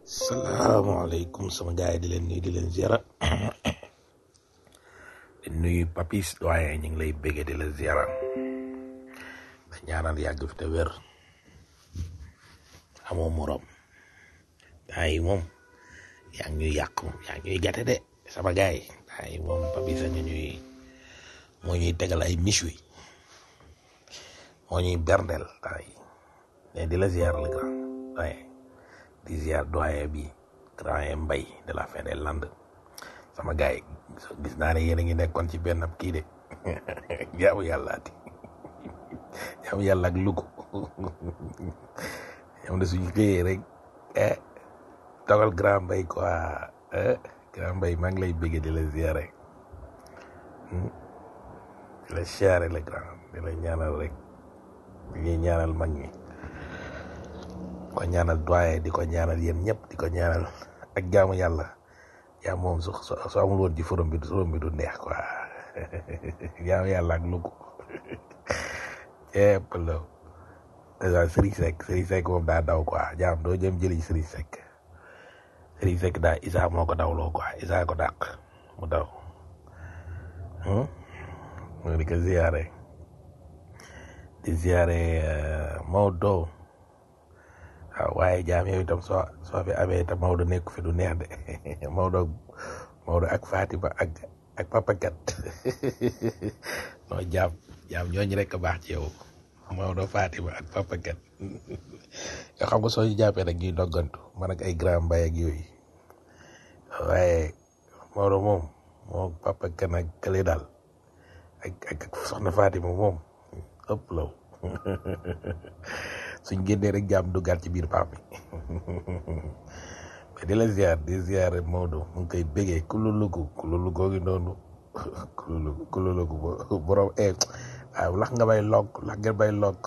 salaamaaleykum sama gars yi di leen nuyu di leen ziara di nuyu papis doyen ñu ngi lay béggee di la ziara da ñaanal yàgg fi te wér amoo morom gaa yi moom yaa ngi ñuy yàq moom yaa ngi ñuy gàtte de sama gars yi gaa yi moom papis a ñu ñuy moo ñuy tegal ay miche wi moo ñuy berndeel gaa yi mais di la ziara le grand doyen di ziar doyen bi grand mbay de la fin des landes sama gars yi gis naa ne yéen a ngi nekkoon ci benn kii de jaamu yàllaati jaamu yàlla ak lugu ñoom de suñu xëyee rek eh togal grand mbay quoi eh grand mbay maa ngi lay bëgg di la ziare di la ziare le grand di la ñaanal rek di ñuy ñaanal mag ñi ko ñaanal doyen di ko ñaanal yéen ñëpp di ko ñaanal ak jaamu yàlla yaa moom su su amul woon ci forom bi forom bi du neex quoi jaamu yàlla ak lugu ceeb la dèjà Serigne Seck Serigne Seck moom daa daw quoi jaam doo jëm jëli Serigne Seck Serigne Seck daa Isa moo ko dawloo quoi Isa ko dàq mu daw mu di ko ziare di ziare Maodo waaw waaye jaam yow itam soo soo fi amee itam Maodo nekk fi du neex de Maodo Maodo ak Fatima ak ak Papa Kat non jaam jaam ñooñu rek a baax ci yow Maodo Fatima ak Papa Kat yoo xam nga soo ñu jàppee rek ñuy doggantu man ak ay grand mbay ak yooyu waaye Maodo moom moo Papa Kat ak kële daal ak ak soxna Fatima moom ëpp law suñ génnee rek jaam duggaat ci biir paam bi mais di la ziar di ziar Maodo mu ngi koy bégee kululugu kululugu gi noonu kululugu kululugu borom e waaw lax nga bay log lax nga bay log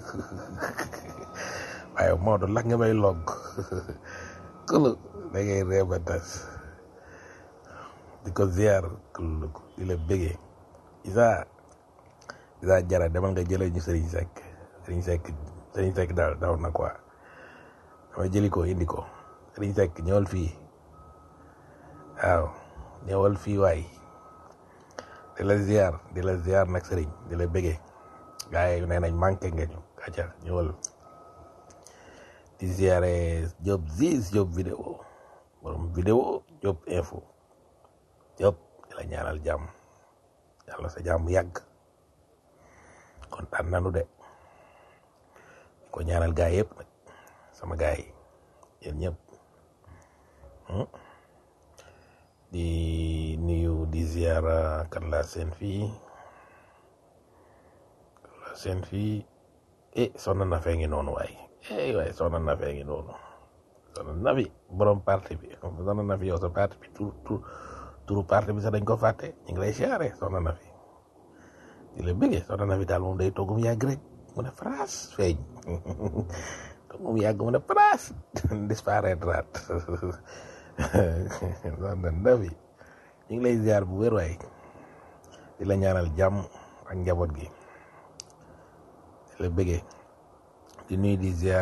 waaye Maodo lax nga bay log kulu da ngay reeba tas di ko ziar kululugu di la bégee isa isa jara demal nga jëlee ñu Serigne Seck Serigne Seck Serigne Seck daal daw na quoi dama jëli ko indi ko Serigne Seck ñëwal fii waaw ñëwal fii waay di la ziar di la ziar nag Serigne di la bëggee gars yi nee nañ manqué nga ñu kàcca ñëwal di ziare Diop Ziz Diop vidéo borom vidéo Diop info Diop di la ñaanal jàmm yàlla sa jàmm yàgg kontaan nanu de ko ñaanal gaay yëpp nag sama gaay yi yéen ñëpp di nuyu di ziara kan la seen fii kan la seen fii eh sonna na fee ngi noonu waay eh waay sonna na fee ngi noonu sonna na fi borom parti bi sonna na fi yow sa parti bi tur tur turu parti bi sax dañ ko fàtte ñu ngi lay siyaare sonna na fi di la bëggee sonna na fi daal moom day toggum yàgg rek mu ne France feeñ donc moom yàgg mu ne France disparaître non non ndawi ñu ngi lay ziar bu wér waay di la ñaanal jàmm ak njaboot gi di la bëggee di nuyu di ziar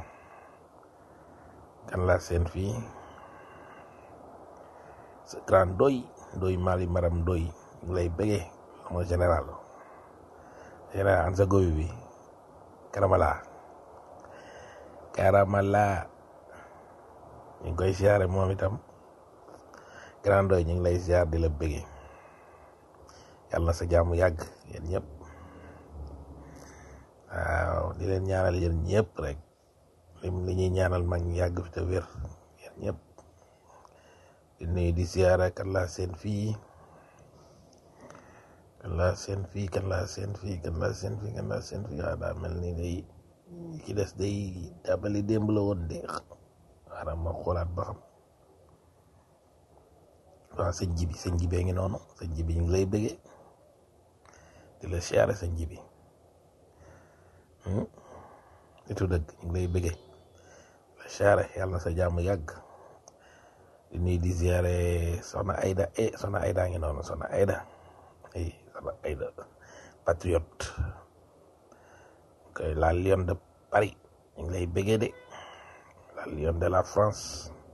kan la seen fii sa grand doy doy mali maram doy ñu ngi lay bëggee mooy général général an sa gobi bi karamala karamala ñu ngi koy siyaare moom itam grand doy ñu ngi lay siyaar di la bëggee yàlla na sa jàmm yàgg yéen ñëpp waaw di leen ñaanal yéen ñëpp rek lim li ñuy ñaanal mag ñi yàgg fi te wér yéen ñëpp di nuyu di siyaare kan laa seen fii kan laa seen fii kan laa seen fii kan laa seen fii kan laa seen fii waaw daa mel ni day ci des day dabali démb la woon de xaaral ma xoolaat ba xam waaw sëñ jibi sëñ jibee ngi noonu sëñ jibi ñu ngi lay bëggee di la siyaare sëñ jibi nitu dëgg ñu ngi lay bëggee la siyaare yàlla na sa jàmm yàgg di nuyu di siyaare soxna Ayda eh soxna Ayda ngi noonu soxna Ayda ay soxna Ayda patriote koy la Lion de Paris ñu ngi lay bëggee de la Lion de la France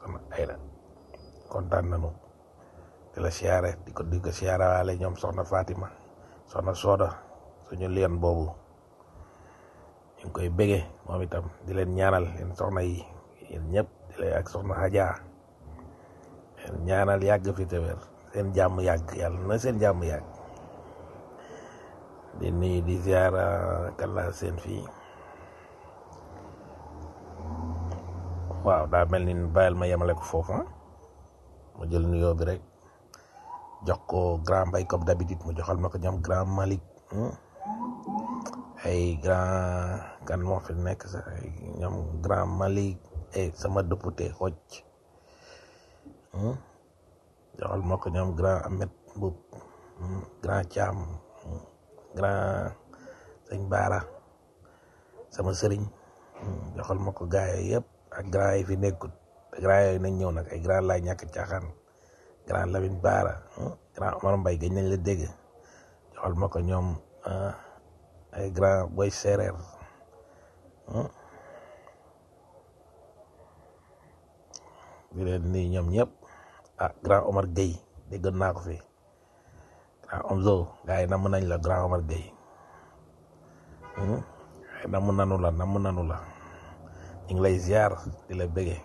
soxna Ayda kontaan nañu di la siyaare di ko di ko siyaare waale ñoom soxna Fatima soxna Soda suñu lion boobu ñu ngi koy bége moom itam di leen ñaanal leen soxna yi yéen ñëpp di lay ak soxna Hadja leen ñaanal yàgg fi te wér seen jàmm yàgg yàlla na seen jàmm yàgg di nuyu di ziara kala seen fii waaw daa mel ni bàyyil ma yemale ko foofu ah ma jël nuyoo bi rek jox ko grand mbay comme d'habitude mu joxal ma ko ñoom grand Malick ay grand kan moo fi nekk sax ay ñoom grand Malick ay sama député xoj joxal ma ko ñoom grand Ahmed Mboup grand Thiam grand sëñ Baara sama sëriñ joxal ma ko gaay yëpp ak grand yi fi nekkut te grand yooyu nañ ñëw nag ay grand laay ñàkk caaxaan grand Lamine Baara grand Omar Mbaye gañ nañ la dégg joxal ma ko ñoom ay grand boy séeréer di leen nii ñoom ñëpp ah grand Omar Gueye déggoon naa ko fi grand Omzo gars yi namm nañ la grand Omar Gueye ay namm nanu la namm nanu la ñu ngi lay ziar di la bëggee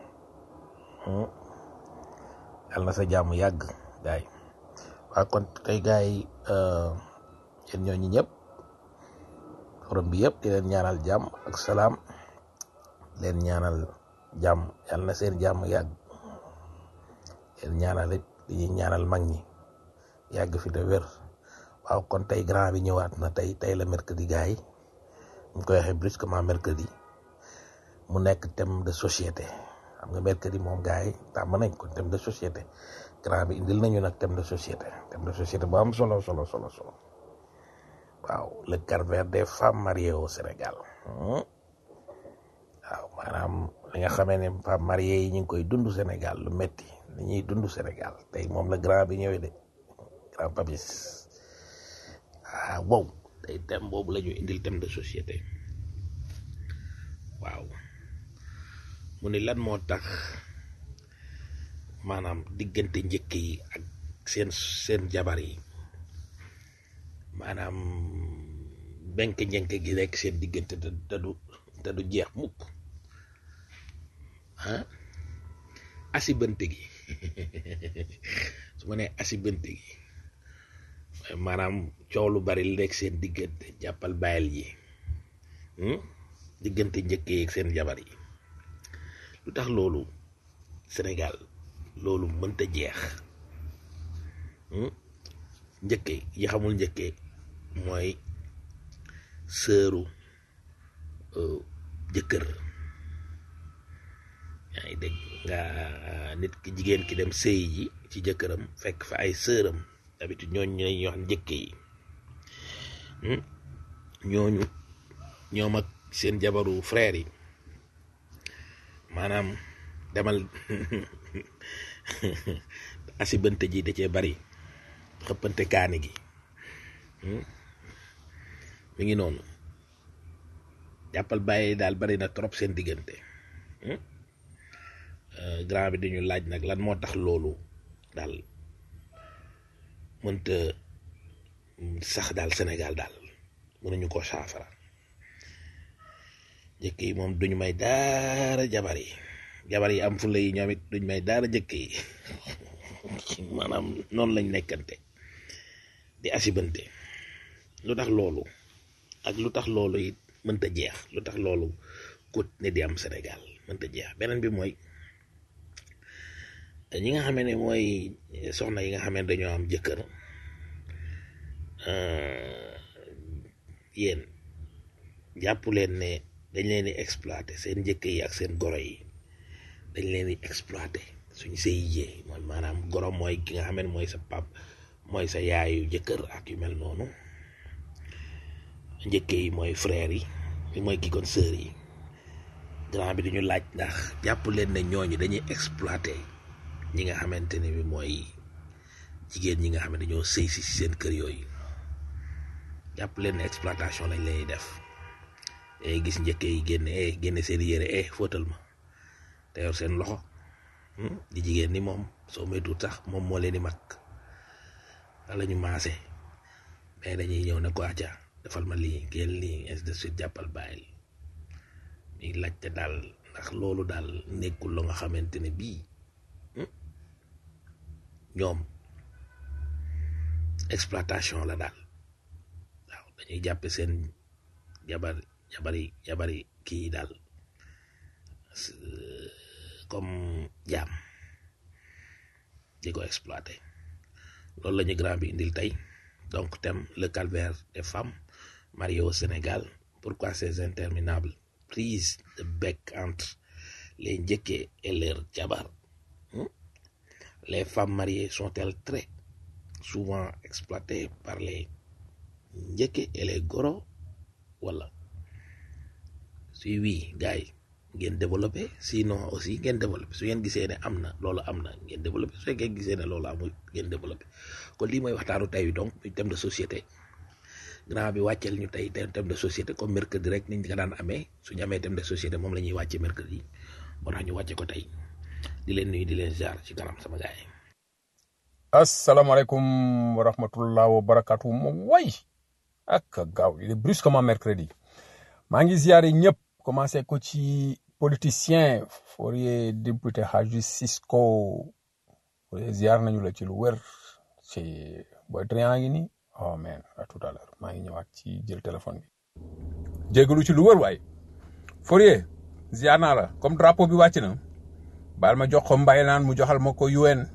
yàlla na sa jàmm yàgg gars yi waa kon tey gars yi yéen ñooñu ñëpp forum bi yëpp di leen ñaanal jàmm ak salaam leen ñaanal jàmm yàlla na seen jàmm yàgg leen ñaanal it di ñuy ñaanal mag ñi yàgg fi te wér waaw kon tey grand bi ñëwaat na tey tey la mercredi gars yi ñu koy waxee brusquement mercredi mu nekk thème de société xam nga mercredi moom gars yi tàmm nañ ko thème de société grand bi indil nañu nag thème de société thème de société bu am solo solo solo solo waaw le calvaire des femmes mariées au Sénégal waaw maanaam li nga xamee ne femmes mariées yi ñu ngi koy dund Sénégal lu metti li ñuy dund Sénégal tey moom la grand bi ñëwee de grand papis ah wow tey thème boobu la ñu indil thème de société waaw mu ne lan moo tax maanaam diggante njëkk yi ak seen seen jabar yi maanaam benk njënk gi rek seen diggante te te du te du jeex mukk ah asibante gi su ma nee asibante gi maanaam coow lu bari li nekk seen diggante jàppal bàyyil yi diggante njëkk yi ak seen jabar yi lu tax loolu Sénégal loolu mënta jeex njëkke yi xamul njëkke mooy sëru jëkkër yaa ngi dégg nga nit ki jigéen ki dem sëy ji ci jëkkëram fekk fa ay sëram d'habitude ñooñu ñooy wax njëkke yi ñooñu ñoom ak seen jabaru frère yi maanaam demal asibante ji da cee bari xëppante kaani gi mi ngi noonu jàppal bàyyi daal bari na trop seen diggante grand bi dañu laaj nag lan moo tax loolu daal mënta sax daal Sénégal daal mënuñu ko saafara jëkk yi moom duñu may daara jabar yi jabar yi am fulla yi ñoom it duñ may daara jëkk yi maanaam noonu lañ nekkante di asibante lu tax loolu ak lu tax loolu it mënta jeex lu tax loolu kut ne di am Sénégal mënta jeex beneen bi mooy ñi nga xamee ne mooy soxna yi nga xamee ne dañoo am jëkkër yéen jàpp leen ne dañ leen di exploité seen njëkk yi ak seen goro yi dañ leen di exploité suñ sëy jee mooy maanaam goro mooy ki nga xam ne mooy sa pap mooy sa yaayu jëkkër ak yu mel noonu njëkk yi mooy frère yi mooy ki kon sœur yi grand bi duñu laaj ndax jàpp leen ne ñooñu dañuy exploité ñi nga xamante ne bi mooy jigéen ñi nga xam ne dañoo sëy si seen kër yooyu jàpp leen ne exploitation lañ lay def day gis njëkk yi génne eh génne seen yére eh fóotal ma te yor seen loxo di jigéen ni moom soo moytuwul sax moom moo leen di mag wala ñu maase mais dañuy ñëw ne ko acca defal ma lii génn lii ainsi de suite jàppal bàyyil ñuy laajte daal ndax loolu daal nekkul la nga xamante ne bii ñoom exploitation la daal waaw dañuy jàppe seen jabar jabari jabari kii daal comme jaam di ko exploité loolu la ñu grand bi indil tey donc thème le calvaire des femmes mariées au Sénégal pourquoi ces interminables prises de bec entre les njëkkee et leurs jabar les femmes mariées sont-elles très souvent exploitées par les njëkkee et les goro wala si oui gars yi ngeen développé sinon aussi ngeen développé su ngeen gisee ne am na loolu am na ngeen développé su fekkee gisee ne loolu amul ngeen développé kon lii mooy waxtaanu tey bi donc muy thème de société grand bi wàcceel ñu tey thème de société comme mercredi rek niñ ko daan amee suñu amee thème de société moom la ñuy wàcce mercredi moo tax ñu wàcce ko tey di leen nuyu di leen jaar ci kanam sama gars yi. asalaamaaleykum wa rahmatullah wa barakatu moom way ak gaaw il est brusquement mercredi maa ngi ziare ñëpp commencé ko ci politicien Fourier député Hadji Cisco Fourier ziar nañu la ci lu wér ci boy triant ngi ni oh man à tout à l'heure maa ngi ñëwaat ci jël téléphone bi jégalu ci lu wér waaye Fourier ziar naa la comme drapeau bi wàcc na baal ma jox ko mbay naan mu joxal ma ko UN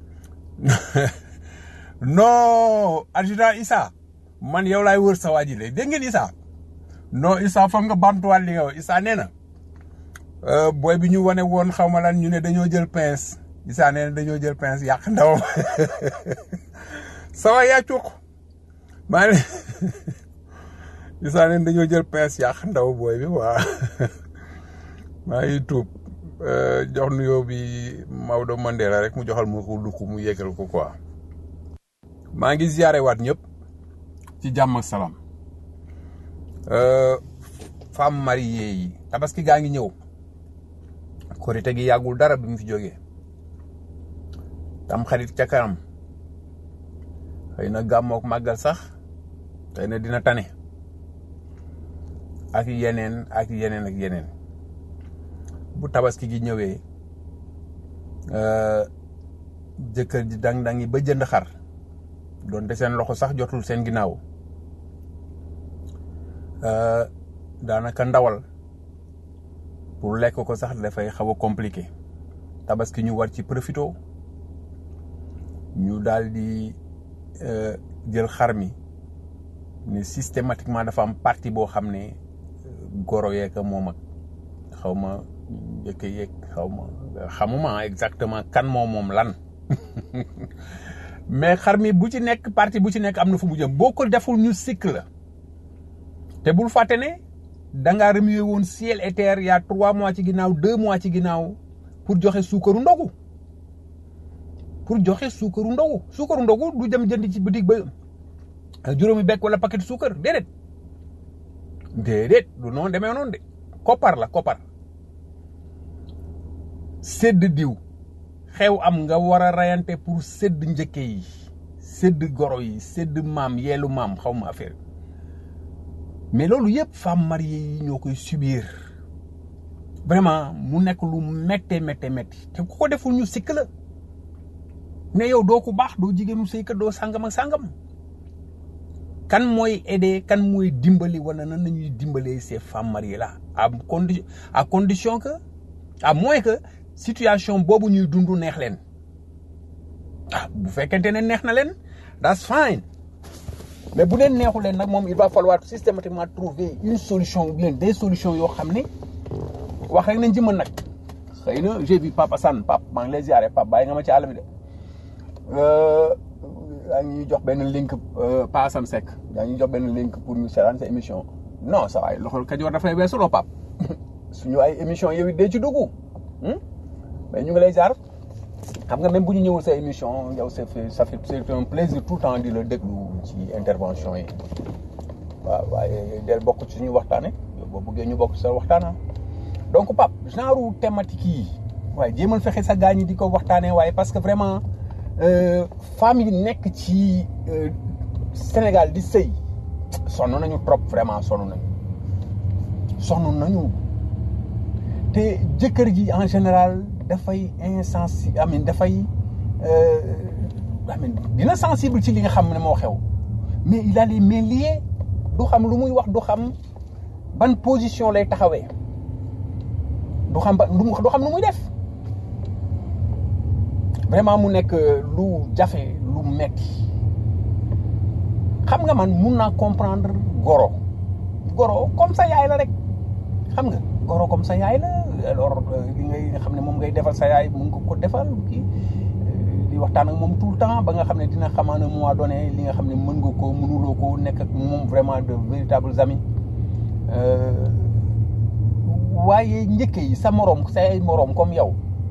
non adjudant Issa man yow laay wër sa waa ji lay dégg ngeen Issa non Issa foog nga bantuwaat li nga wax Issa nee na booy bi ñu wane woon xaw ma lan ñu ne dañoo jël pince Issa nee na dañoo jël pince yàq ndaw sa waay yaa cuq maa ne Issa nee na dañoo jël pince yàq ndaw booy bi waa maa ngi tuub jox nuyoo bi Maodo Mandela rek mu joxal mu ko lu mu yeggal ko quoi maa ngi ziare waat ñëpp ci jàmm ak salaam femme mariée yi tabaski gaa ngi ñëw korite gi yàggul dara bi mu fi jógee tam xarit ca kanam xëy na gàmmook màggal sax xëy na dina tane ak yeneen ak yeneen ak yeneen bu tabaski gi ñëwee jëkkër ji dang-dang yi ba jënd xar doonte seen loxo sax jotul seen ginnaaw daanaka ndawal pour lekk ko sax dafay xaw a compliqué tabaski ñu war ci profito ñu daal di jël xar mi ne systématiquement dafa am partie boo xam ne goro yeeg moom ak xaw ma njëkk yeeg xaw ma xamuma exactement kan moom moom lan mais xar mi bu ci nekk partie bu ci nekk am na fu mu jëm boo ko deful ñu sikk la te bul fàtte ne da ngaa remuer woon ciel et terre y a trois mois ci ginnaaw deux mois ci ginnaaw pour joxe suukaru ndogu pour joxe suukaru ndogu suukaru ndogu du dem jënd ci boutique ba juróomi bekk wala paquet suukar déedéet déedéet du noonu demee noonu de koppar la koppar sédd diw xew am nga war a rayante pour sédd njëkke yi sédd goro yi sédd maam yeelu maam xaw ma affaire mais loolu yëpp femmes mariées yi ñoo koy subir vraiment mu nekk lu méttee méttee métti te ku ko deful ñu sikk la ne yow doo ko baax doo jigéenu sëykat doo sàngam ak sàngam kan mooy aider kan mooy dimbali wala nan nañuy dimbalee ces femmes mariées là à condition à condition que à moins que situation boobu ñuy dund neex leen ah bu fekkente ne neex na leen that's fine mais bu leen neexu leen nag moom il va falloir systématiquement trouver une solution ou bien des solutions yoo xam ne wax rek nañ ci mën nag xëy na j'ai vu Papa San Pape maa ngi lay ziare Pape bàyyi nga ma ci àll bi de yaa ngi ñuy jox benn link Pa Assane Seck yaa ngi ñuy jox benn link pour ñu seetaan sa émission non ça waay loxol Kajoor dafay weesuloo Pape suñu ay émission yow it dee ci dugg mais ñu ngi lay ziar xam nga même bu ñu ñëwul sa émission yow c'est fait ça fait c'est un plaisir tout le temps di la déglu ci intervention yi waaw waaye del bokk ci suñu waxtaane yow boo bëggee ñu bokk ci sa waxtaana donc Pape genre thématique yi waaye jéemal fexe sa gaañ yi di ko waxtaanee waaye parce que vraiment femmes yi nekk ci Sénégal di sëy sonn nañu trop vraiment sonn nañu sonn nañu te jëkkër ji en général dafay insensible amin dafay amin dina sensible ci li nga xam ne moo xew mais il a les mains liées du xam lu muy wax du xam ban position lay taxawee du xam ba du xam lu muy def vraiment mu nekk lu jafe lu metti xam nga man mun naa comprendre goro goro comme sa yaay la rek xam nga goro comme sa yaay la alors li ngay xam ne moom ngay defal sa yaay mun nga ko defal kii di waxtaan ak moom tout le temps ba nga xam ne dina xamaa ne mois donné li nga xam ne mën nga ko mënuloo ko nekk ak moom vraiment de véritables amis waaye njëkke yi sa moroom sa ay moroom comme yow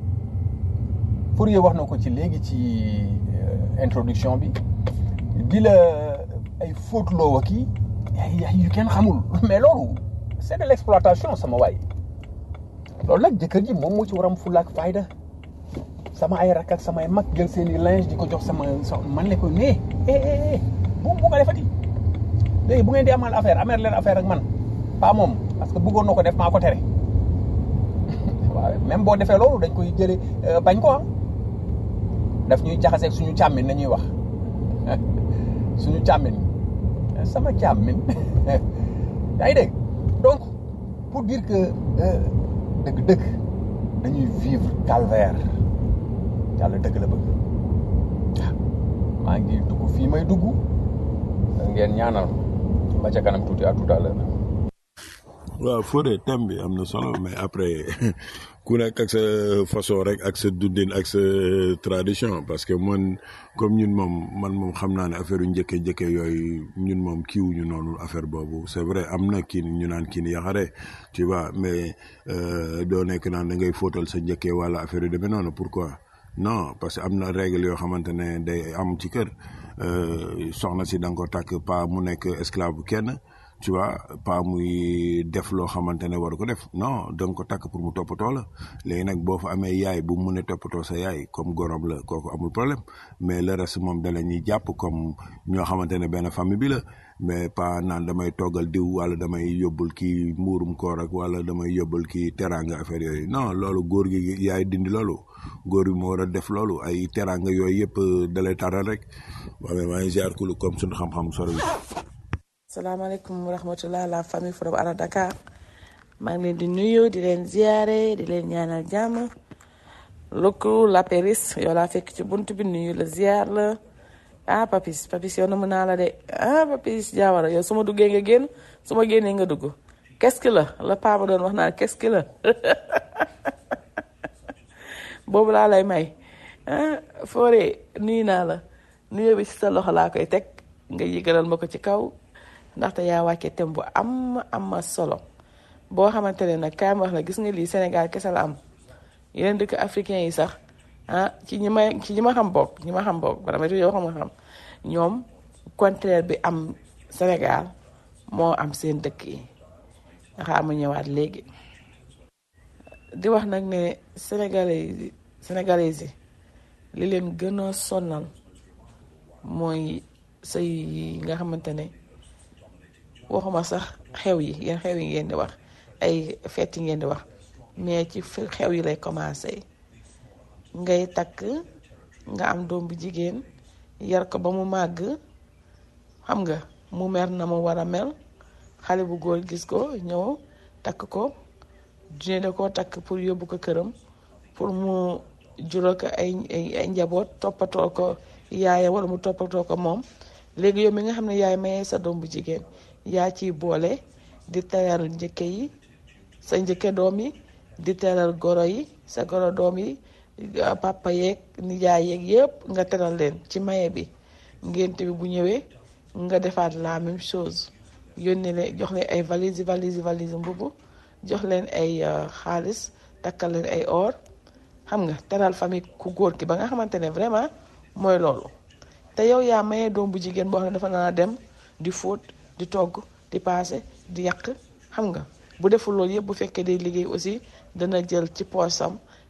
Fourier wax na ko ci léegi ci introduction bi di la ay fóotloo ak yi ay yu kenn xamul mais loolu c'est de l'exploitation sama waay loolu nag jëkkër ji moom moo ci waram fulla ak fayda sama ay rakk ak samay mag jël seen i linge di ko jox sama man le ko nee eh bu bu ko defati léegi bu ngeen di amal affaire amer leen affaire ak man pas moom parce que bëggoon na ko def maa ko tere waaw même boo defee loolu dañ koy jële bañ ko am daf ñuy jaxaseeg suñu càmmin nañuy wax suñu càmmin sama càmmin yaa ngi dégg donc pour dire que dëgg-dëgg dañuy vivre calvaire yàlla dëgg la bëgg waaw maa ngi dugg fii may dugg ngeen ñaanal ba ca kanam tuuti à tout à l'heure waaw Fodé thème bi am na solo mais après ku nekk ak sa façon rek ak sa dundin ak sa tradition parce que man comme ñun moom man moom xam naa ne affaire yu njëkke njëkke yooyu ñun moom kiiwuñu noonu affaire boobu c'est vrai am na kii ñu naan kii ni yaxare tu vois mais doo nekk naan da ngay fóotal sa njëkkee wala affaire yu demee noonu pourquoi non parce que am na règle yoo xamante ne day am ci kër soxna si da nga ko takk pas mu nekk esclave kenn tu vois pas muy def loo xamante ne war ko def non da nga ko takk pour mu toppatoo la léegi nag boo fa amee yaay bu mu mun a toppatoo sa yaay comme gorom la kooku amul problème mais le reste moom da la ñuy jàpp comme ñoo xamante ne benn famille bi la mais pas naan damay toggal diw wala damay yóbbul kii mbuurum koor ak wala damay yóbbul kii teraanga affaire yooyu non loolu góor gi yaay dindi loolu góor bi moo war a def loolu ay teraanga yooyu yëpp dalay taral rek waaye maa ngi ziar kulu comme suñu xam-xam sori salaamaaleykum wa rahmatullah la famille from Ala Dakar maa ngi leen di nuyu di leen ziare di leen ñaanal jàmm lukku la péris yow laa fekk ci bunt bi nuyu la ziar la ah papis papis yow na mën naa la de ah papis jaawara yow su ma duggee nga génn su ma génnee nga dugg qu'est-ce que la la paa ba doon wax naan qu'est-ce que la boobu laa lay may ah foore nuyu naa la nuyu bi ci sa loxo laa koy teg nga yëgalal ma ko ci kaw ndaxte yaa wàcce thème bu am am solo boo xamante ne nag kaay ma wax la gis nga lii Sénégal kese la am yeneen dëkk africain yi sax ah ci ñi ma ci ñi ma xam bokk ñi ma xam bokk bala ma yow xam nga xam ñoom contraire bi am Sénégal moo am seen dëkk yi nga xam ma ñëwaat léegi di wax nag ne sénégalais yi sénégalais yi li leen gën a sonal mooy sëy yi nga xamante ne waxuma sax xew yi yéen xew yi ngeen di wax ay fête yi ngeen di wax mais ci xew yi lay commencé ngay takk nga am doom bu jigéen yar ko ba mu màgg xam nga mu mer na mu war a mel xale bu góor gis ko ñëw takk ko dine da koo takk pour yóbbu ko këram pour mu jural ko ay ay njaboot toppatoo ko yaayam wala mu toppatoo ko moom léegi yow mi nga xam ne yaay mayee sa doom bu jigéen yaa ciy boole di teral njëkke yi sa njëkke doom yi di teral goro yi sa goro doom yi papa yeeg nijaay yeeg yëpp nga teral leen ci maye bi ngénte bi bu ñëwee nga defaat la même chose yónnee leen jox leen ay valise valise valise mbubu jox leen ay xaalis takkal leen ay or xam nga teral famille ku góor ki ba nga xamante ne vraiment mooy loolu te yow yaa mayee doom bu jigéen boo xam ne dafa naa dem di fóot di togg di paase di yàq xam nga bu deful loolu yëpp bu fekkee day liggéey aussi dana jël ci poosam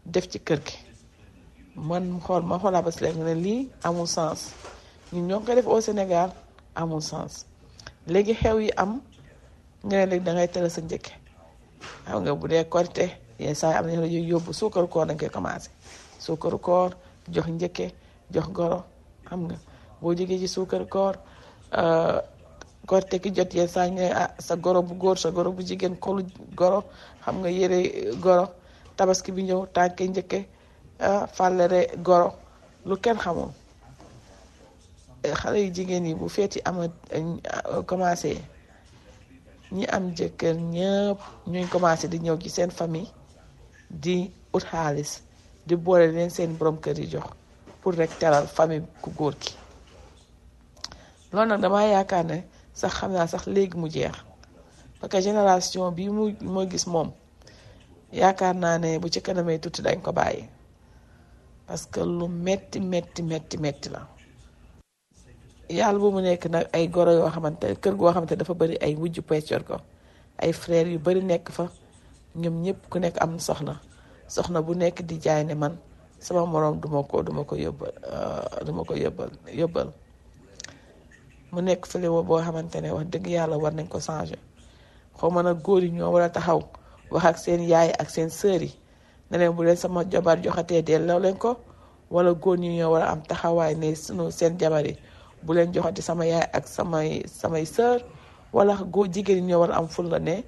def ci kër gi man xool ma xoolaa ba si léegi ne lii amul sens ñun ñoo ngi koy def au Sénégal amul sens léegi xew yi am nga ne léegi da ngay tëral sa njëkke xam nga bu dee korite yenn saa yi am nañu la yóbbu suukaru koor dañ koy commencé suukaru koor jox njëkke jox goro xam nga boo jógee ci suukaru koor korite ki jot yenn saa ñu ne ah sa goro bu góor sa goro bu jigéen kolu goro xam nga yére goro tabaski bi ñëw tànke njëkke fàllere goro lu kenn xamul xale yu jigéen yi bu feeti ama commencé ñi am jëkkër ñëpp ñuy commencé di ñëw ci seen famille di ut xaalis di boole leen seen borom kër yi jox pour rek teral famille ku góor ki loolu nag damaa yaakaar ne sax xam naa sax léegi mu jeex parce que génération bi mu moo gis moom yaakaar naa ne bu ci kanamee tuuti dañ ko bàyyi parce que lu metti metti metti metti la yàlla bu mu nekk nag ay goro yoo xamante kër goo xamante dafa bari ay wujju peccor ko ay frères yu bari nekk fa ñoom ñëpp ku nekk am soxna soxna bu nekk di jaay ne man sama moroom duma ko duma ko yóbbal duma ko yóbbal yóbbal mu nekk fléau boo xamante ne wax dëgg yàlla war nañ ko changer xaw ma nag góor yi ñoo war a taxaw wax ak seen yaay ak seen sœur yi ne leen bu leen sama jabar joxatee delloo leen ko wala góor ñi ñoo war a am taxawaay ne sunu seen jabar yi bu leen joxati sama yaay ak samay samay sœur wala góor jigéen ñi ñoo war a am ful la ne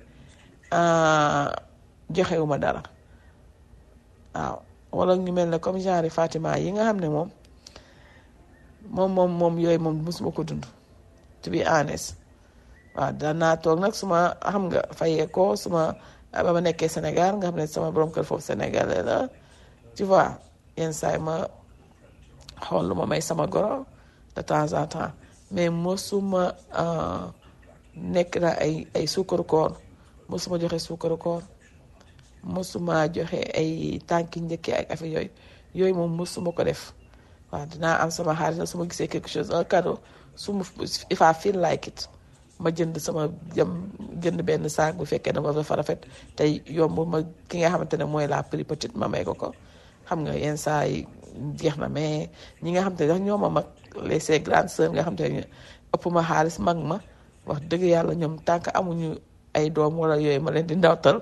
joxewuma dara waaw wala ñu mel ne comme genre Fatima yi nga xam ne moom moom moom moom yooyu moom musuma ko dund to be honest waaw danaa toog nag suma xam nga fayee ko suma ba ma nekkee Sénégal nga xam ne sama borom kër foofu sénégalais la tu vois yenn saa yi ma xool lu ma may sama goro de temps en temps mais mosuma nekk na ay ay suukaru koor mosuma joxe suukaru koor mosuma joxe ay tànki njëkkee ak affaire yooyu yooyu moom mosuma ko def waaw dinaa am sama xaalis na su ma gisee quelque chose un cadeau su ma if I feel like it ma jënd sama jëm jënd benn saak bu fekkee dama dafa rafet tey yomb ma ki nga xamante ne mooy la plus petite ma may ko ko xam nga yenn saa yi jeex na mais ñi nga xamante ne dax ñoo ma mag les ses grandes sœurs nga xamante ne ëpp ma xaalis mag ma wax dëgg yàlla ñoom tànk amuñu ay doom wala yooyu ma leen di ndawtal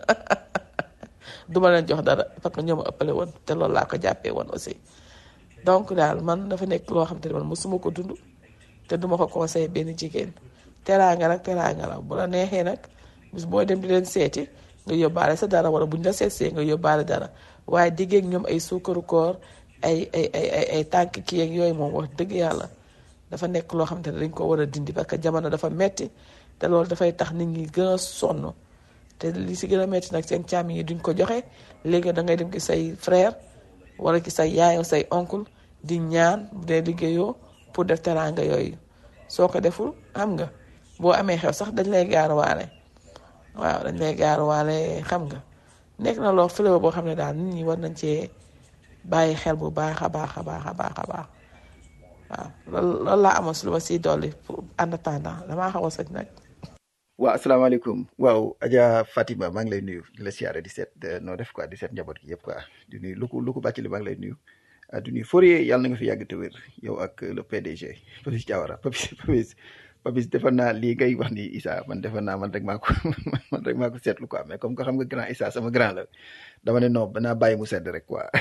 duma leen jox dara parce que ñoo ma ëppale woon te loolu laa ko jàppee woon aussi donc daal man dafa nekk loo xamante ne man mosuma ko dund te duma ko conseillé benn jigéen teraanga nag teraanga la bu la neexee nag bis boo dem di leen seeti nga yóbbaale sa dara wala buñ la seetsee nga yóbbaale dara waaye diggéeg ñoom ay suukaru koor ay ay ay ay ay tànk kii ak yooyu moom wax dëgg yàlla dafa nekk loo xamante ne dañ ko war a dindi parce que jamono dafa metti te loolu dafay tax nit ñi gën a sonn te li si gën a metti nag seen càmm yi duñ ko joxe léegi da ngay dem ki say frère wala ki say yaay say oncle di ñaan bu dee liggéeyoo pour def teraanga yooyu soo ko deful xam nga boo amee xew sax dañ lay gaaruwaale waaw dañ lay gaaruwaale xam nga nekk na loo fléau boo xam ne daal nit ñi war nañ cee bàyyi xel bu baax a baax a baax a baax a baax waaw loolu loolu laa amoon si lu ma siy dolli pour en attendant damaa xaw a sëñ nag. waaw asalaamaaleykum waaw Adja Fatima maa ngi lay nuyu di la siyaare di seet noo def quoi di seet njaboot gi yëpp quoi di nuyu lu ko lu ko bàcc li maa ngi lay nuyu di nuyu Fourier yàlla na nga fi yàgg te wér yow ak le PDG Papis Diawara Papis Papis Papis defe naa lii ngay wax ni Issa man defe naa man rek maa ko man rek maa ko seetlu quoi mais comme que xam nga grand Issa sama grand la dama ne non banaa bàyyi mu sedd rek quoi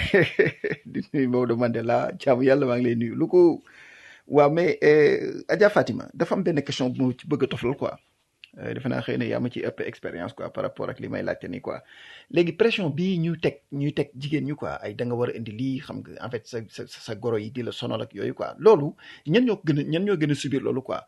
di nuyu Maodo Mandela jaamu yàlla maa ngi lay nuyu lu ko waaw mais Adja Fatima dafa am benn question bu ma ci bëgg a toflal quoi defe naa xëy na yaa ma ci ëpp expérience quoi par rapport ak li may laajte nii quoi léegi pression bii ñuy teg ñuy teg jigéen ñi quoi ay da nga war a indi lii xam nga en fait sa sa sa goro yi di la sonal ak yooyu quoi loolu ñan ñoo gën a ñan ñoo gën a subir loolu quoi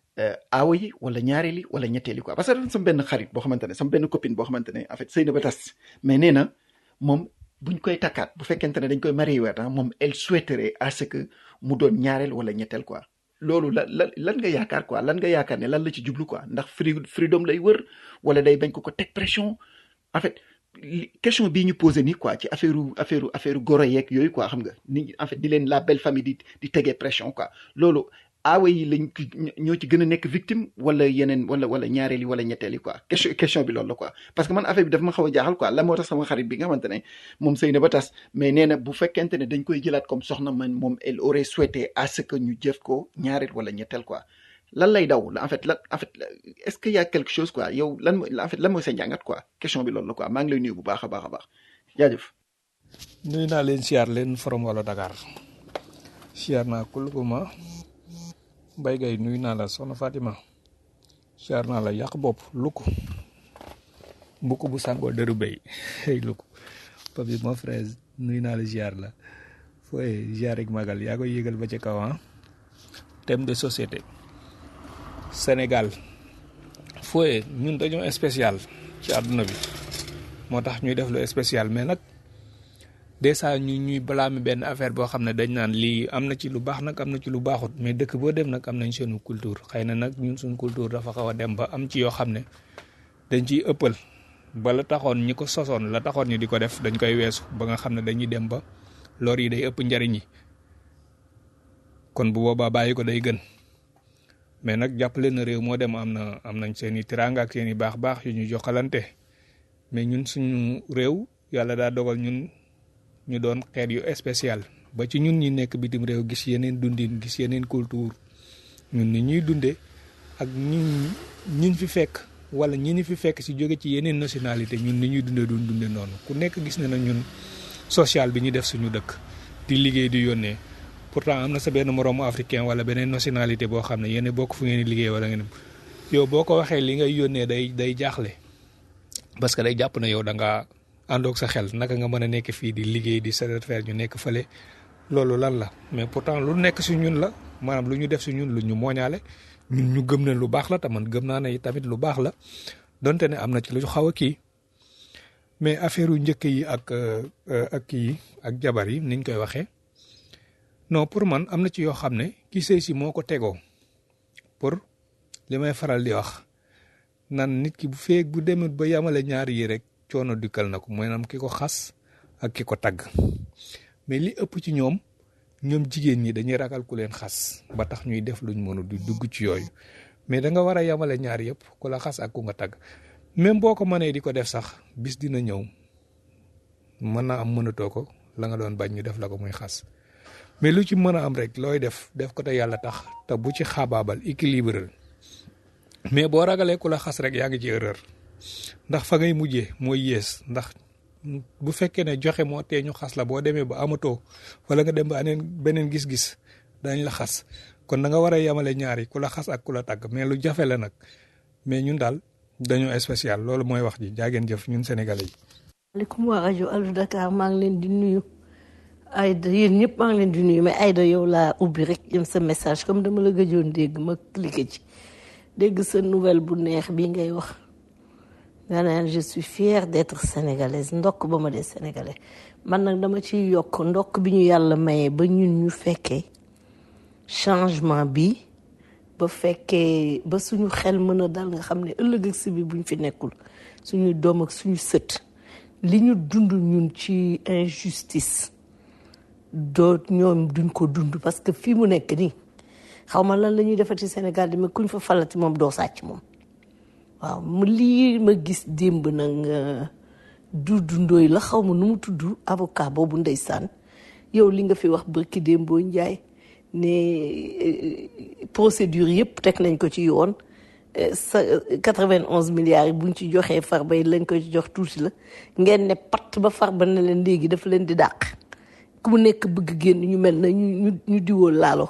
aawa yi wala ñaareel yi wala ñetteel yi quoi parce que dafa sama benn xarit boo xamante ne sama benn copine boo xamante ne en fait sëy na ba tas mais nee na moom buñ koy takkaat bu fekkente ne dañ koy marié waat moom elle souhaiterait à ce que mu doon ñaareel wala ñetteel quoi loolu la la lan nga yaakaar quoi lan nga yaakaar ne lan la ci jublu quoi ndax free freedom lay wër wala day bañ ko ko teg pression en fait question bii ñu posé nii quoi ci affaire affaire affaire goro yeeg yooyu quoi xam nga ni en fait di leen la belle famille di di tegee pression quoi loolu aawa yi lañ ci ñoo ci gën a nekk victime wala yeneen wala wala ñaareel yi wala ñetteel yi quoi question question bi loolu la quoi parce que man affaire bi daf ma xaw a jaaxal quoi la moo tax sama xarit bi nga xamante ne moom sëy na ba tas mais nee na bu fekkente ne dañ koy jëlaat comme soxna man moom elle aurait souhaité à ce que ñu jëf ko ñaareel wala ñetteel quoi lan lay daw la en fait lan en fait est-ce qu'il y a quelque chose quoi yow lan mooy en fait lan mooy sa njàngat quoi question bi loolu la quoi maa ngi lay nuyu bu baax a baax a baax jaajëf. nuyu naa leen siyaar leen forom wala Dakar siyaar naa kuluguma Mbaye Gaye nuyu naa la soxna Fatima siyaar naa la yàq bopp lukk mbukk bu sàngoo dëru béy hey lukk papi mon frère nuyu naa la siyaar la fooy siyaar ak magal yaa koy yëgal ba ca kaw ah thème de société Sénégal fooy ñun dañoo spécial ci àdduna bi moo tax ñuy def lu spécial mais nag des fois ñu ñuy blâmer benn affaire boo xam ne dañ naan lii am na ci lu baax nag am na ci lu baaxut mais dëkk boo dem nag am nañ seenu culture xëy na nag ñun suñ culture dafa xaw a dem ba am ci yoo xam ne dañ ciy ëppal ba la taxoon ñi ko sosoon la taxoon ñu di ko def dañ koy weesu ba nga xam ne dañuy dem ba lor yi day ëpp njariñ yi kon bu boobaa bàyyi ko day gën mais nag jàppale na réew moo dem am na am nañ seen i tiraanga ak seen i baax-baax yu ñu joxalante mais ñun suñu réew yàlla daa dogal ñun ñu doon xeet yu spécial ba ci ñun ñi nekk bitim réew gis yeneen dundin gis yeneen culture ñun ni ñuy dundee ak ñun ñiñ fi fekk wala ñi ñu fi fekk si jóge ci yeneen nationalité ñun ni ñuy dundee duñ dundee noonu ku nekk gis na na ñun social bi ñu def suñu dëkk di liggéey di yónnee pourtant am na sa benn moroomu africain wala beneen nationalité boo xam ne yéen bokk fu ngeen di liggéey wala ngeen yow boo ko waxee li ngay yónnee day day jaaxle parce que day jàpp na yow da ngaa àndoog sa xel naka nga mën a nekk fii di liggéey di satisfaire ñu nekk fële loolu lan la mais pourtant lu nekk si ñun la maanaam lu ñu def si ñun lu ñu mooñaale ñun ñu gëm ne lu baax la te man gëm naa ne tamit lu baax la donte ne am na ci lu xaw a kii mais affaire yu njëkk yi ak ak kii ak jabar yi niñ koy waxee non pour man am na ci yoo xam ne ki sëy si moo ko tegoo pour li may faral di wax nan nit ki bu feeg bu demee ba yamale ñaar yi rek coono dikkal na ko maanaam ki ko xas ak ki ko tagg mais li ëpp ci ñoom ñoom jigéen ñi dañuy ragal ku leen xas ba tax ñuy def luñ mënu di dugg ci yooyu mais da nga war a yamale ñaar yëpp ku la xas ak ku nga tagg même boo ko mënee di ko def sax bis dina ñëw mën naa am mënatoo ko la nga doon bañ ñu def la ko muy xas mais lu ci mën a am rek looy def def ko te yàlla tax te bu ci xaabaabal équilibre mais boo ragalee ku la xas rek yaa ngi ci erreur ndax fa ngay mujjee mooy yées ndax bu fekkee ne joxe moo tee ñu xas la boo demee ba amatoo wala nga dem ba aneen beneen gis-gis dañ la xas kon da nga war a yemale ñaari ku la xas ak ku la tàgg mais lu jafe la nag mais ñun daal dañoo spécial loolu mooy wax ji jaageen jëf ñun sénégalais yi. maaleykum waa rajo Allo Dakar maa ngi leen di nuyu Aïda yéen ñëpp maa ngi leen di nuyu mais Aïda yow laa ubbi rek yem sa message comme dama la gëjoon dégg ma cliqué ci dégg sa nouvelle bu neex bii ngay wax. nga naan je suis fière d'être sénégalaise ndokk ba ma dee sénégalais man nag dama ciy yokk ndokk bi ñu yàlla mayee ba ñun ñu fekkee changement bi ba fekkee ba suñu xel mën a dal nga xam ne ëllëg ak si bi buñ fi nekkul suñuy doom ak suñu sët li ñu dund ñun ci injustice doo ñoom duñ ko dund parce que fii mu nekk nii xaw ma lan la ñuy defati Sénégal di mais kuñ fa falati moom doo sàcc moom waaw mu lii ma gis démb nag Doudou Ndoye la xaw ma nu mu tudd avocat boobu ndeysaan yow li nga fi wax bërki démboo njaay ne procédure yëpp teg nañ ko ci yoon sa 91 milliards yi buñ ci joxee farba yi lañ ko ci jox tuuti la ngeen ne patt ba farba ne leen léegi dafa leen di dàq ku mu nekk bëgg génn ñu mel na ñu ñu diwoo laalo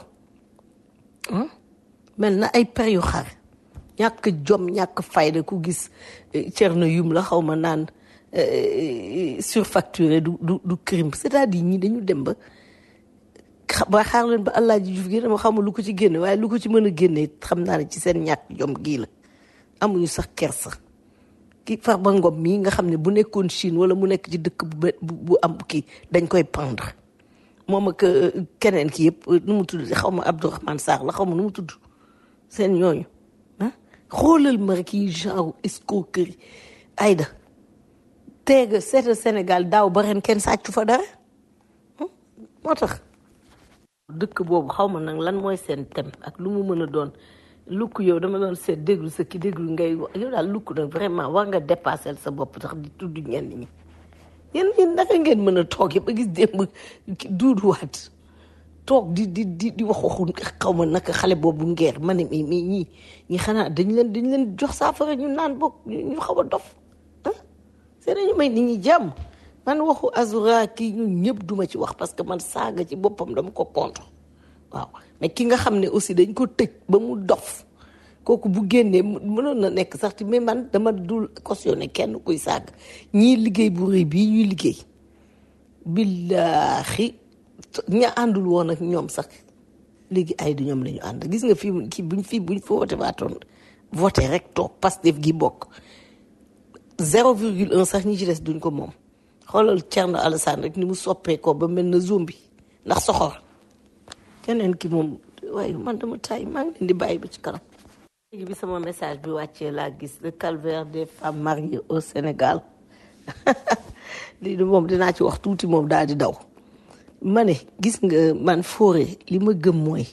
mel na ay per yu xar ñàkk jom ñàkk fayda ku gis Thierno Youm la xaw ma naan surfacturé du du du crime c'est-à-dire ñi dañu dem ba ba xaar leen ba allah ji juf gi dama xamul lu ko ci génne waaye lu ko ci mën a génne xam naa ne ci seen ñàkk jom gii la amuñu sax kersa ki Farba Ngom mii nga xam ne bu nekkoon Chine wala mu nekk ci dëkk bu bu am kii dañ koy pendre moom ak keneen ki yëpp nu mu tudd xaw ma Abdourahmane Sarr la xaw ma nu mu tudd seen ñooñu xoolal ma rek yi genre escroquerie Aïda teega seetal Sénégal daaw ba ren kenn sàccu fa dara moo tax dëkk boobu xaw ma nag lan mooy seen thème ak lu mu mën a doon lukk yow dama doon seet déglu sa ki déglu ngay wax yow daal lukk nag vraiment war nga dépasser sa bopp tax di tudd ñenn ñi yéen ñi naka ngeen mën a toog ba gis démb duuduwaat toog di di di di wax waxu xaw ma naka xale boobu ngeer ma ne mais mais ñii ñi xanaa dañ leen dañ leen jox saafara ñu naan boog ñu xaw a dof ah c'est nañu may nit ñi jàmm man waxu azura kii ñun ñëpp duma ci wax parce que man saaga ci boppam dama ko contre waaw mais ki nga xam ne aussi dañ ko tëj ba mu dof kooku bu génnee mënoon na nekk sax ci mais man dama dul cautionné kenn kuy saaga ñii liggéey bu rëy bii ñuy liggéey billaahi ña àndul woon ak ñoom sax léegi ay du ñoom la ñu ànd gis nga fii kii buñ fii buñ fa wote waatoon voté rek toog Pastef gi bokk zéro virgule un sax ñi ci des duñ ko moom xoolal Thierno Alassane rek ni mu soppee ko ba mel na zombie ndax soxor keneen ki moom waaye man dama tay maa ngi leen di bàyyi ba ci kanam léegi bi sama message bi wàccee laa gis le calvaire des femmes mariées au Sénégal lii de moom dinaa ci wax tuuti moom daal di daw ma ne gis nga man foore li ma gëm mooy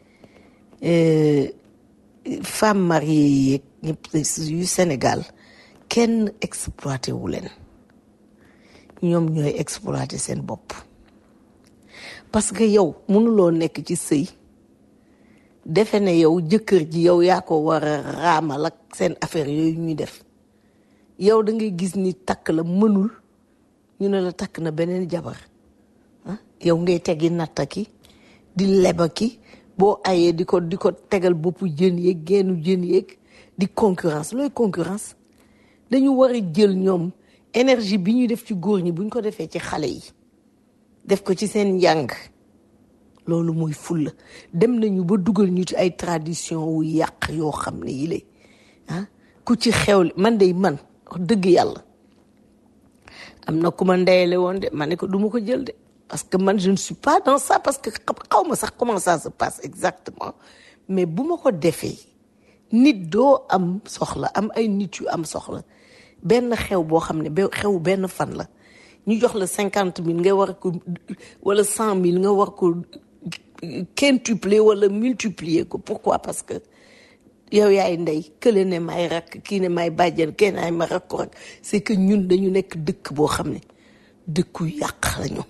femme mariée yeeg ñëpp yu Sénégal kenn exploité wu leen ñoom ñooy exploité seen bopp parce que yow mënuloo nekk ci sëy defe ne yow jëkkër ji yow yaa ko war a raamal ak seen affaire yooyu ñuy def yow da ngay gis ni takk la mënul ñu ne la takk na beneen jabar ah yow ngay teggi natta ki di leba ki boo ayee di ko di ko tegal boppu jën yeeg geenu jën yeeg di concurrence looy concurrence dañu war a jël ñoom énergie bi ñuy def ci góor ñi buñ ko defee ci xale yi def ko ci seen njàng loolu mooy fulla dem nañu ba dugal ñu ci ay tradition wu yàq yoo xam ne yi lay ah ku ci xew man de man wax dëgg yàlla am na ku ma ndeyale woon de ma ne ko du ma ko jël de parce que man je ne suis pas dans ça parce que xaw ma sax comment ça se passe exactement mais bu ma ko defee nit doo am soxla am ay nit yu am soxla benn xew boo xam ne ba xew benn fan la ñu jox la cinquante mille nga war ko wala cent mille nga war ko quintupler wala multiplier ko pourquoi parce que yow yaay ndey kële ne may rakk kii ne may bàjjen kenn ay ma rakk rek c'est que ñun dañu nekk dëkk boo xam ne dëkku yàq lañu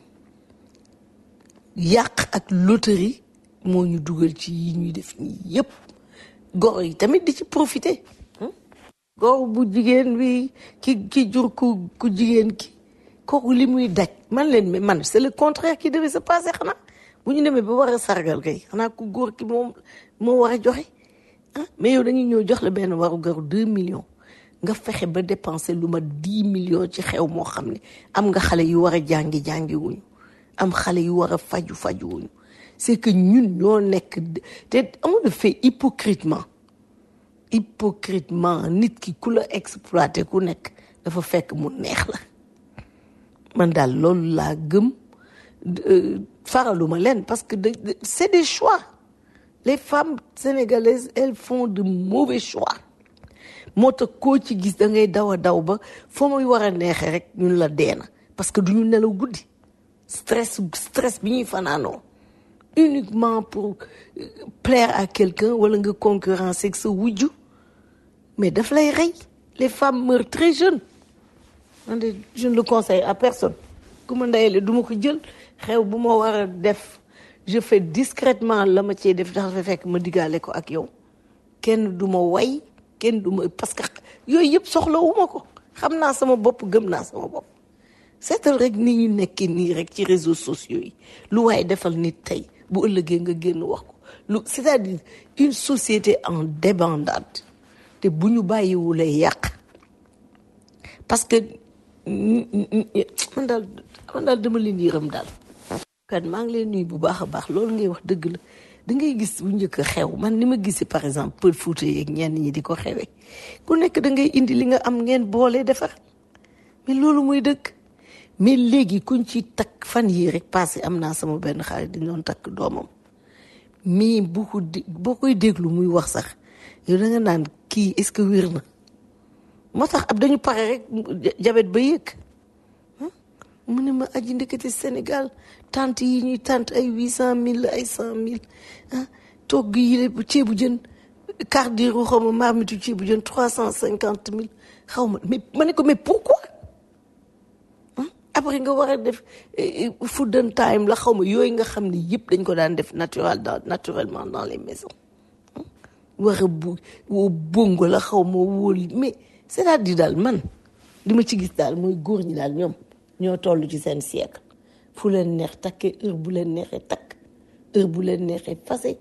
yàq ak loterie moo ñu dugal ci yi ñuy def nii yépp goro yi tamit di ci profiter goro bu jigéen bi ki ki jur ku ku jigéen ki kooku li muy daj man leen mais man c'est le contraire qui devait se passer xanaa bu ñu demee ba war a sargal kay xanaa ku góor ki moom moo war a joxe ah mais yow dañuy ñëw jox la benn waru garu deux millions nga fexe ba dépenser lu ma dix millions ci xew moo xam ne am nga xale yu war a jàngi jàngi wuñu am xale yu war a faju faju wuñu c'est que ñun ñoo nekk te on le fait hypocritement hypocritement nit ki ku la exploité ku nekk dafa fekk mu neex la man daal loolu laa gëm faraluma leen parce que c'est des choix les femmes sénégalaises elles font de mauvais choix moo tax koo ci gis da ngay daw a daw ba foo muy war a neexee rek ñun la deena parce que duñu nelaw guddi stress stress bi ñuy fanaanoo uniquement pour plaire à quelqu'un wala nga concurrencer ak sa wujju mais daf lay rey les femmes meurent très jeunes man de je ne le conseille à personne ku ma ndeyale du ma ko jël xew bu ma war a def je fais discrètement la ma cee def dafa fekk ma diggaale ko ak yow kenn du ma way kenn du ma parce que yooyu yëpp soxlawuma ko xam naa sama bopp gëm naa sama bopp seetal rek ni ñu nekkee nii rek ci réseaux sociaux yi lu waaye defal nit tey bu ëllëgee nga génn wax ko lu c'est-à-dire une société en débandade te bu ñu bàyyiwulee yàq parce que man daal man daal dama leen yërëm daal kan maa ngi leen nuyu bu baax a baax loolu ngay wax dëgg la da ngay gis bu njëkk a xew man ni ma gisee par exemple pël Fuuta yeeg ñenn ñi di ko xewee ku nekk da ngay indi li nga am ngeen boole defar mais loolu mooy dëgg mais léegi kuñ ci takk fan yii rek passé am naa sama benn xarit di doon takk doomam mais bu ko boo koy déglu muy wax sax yow da nga naan kii est-ce que wér na moo tax ab dañu pare rek jabet ba yëg mu ne ma aji ndekete Sénégal tante yi ñuy tante ay huit cent mille ay cent mille ah togg yi lépp ceebu jën cardiru xaw ma marmitu ceebu jën trois cent cinquante mille xaw ma mais ma ne ko mais pourquoi après nga war a def eh, eh, food and time la xaw ma yooyu nga xam ne yëpp dañ ko daan def naturel dans naturellement dans les maisons war a bu woo bongo la xaw ma wóol mais c'est-à-dire daal man li ma ci gis daal mooy góor ñi daal ñoom ñoo toll ci seen siècle fu leen neex takkee heure bu leen neexee takk heure bu leen neexee fase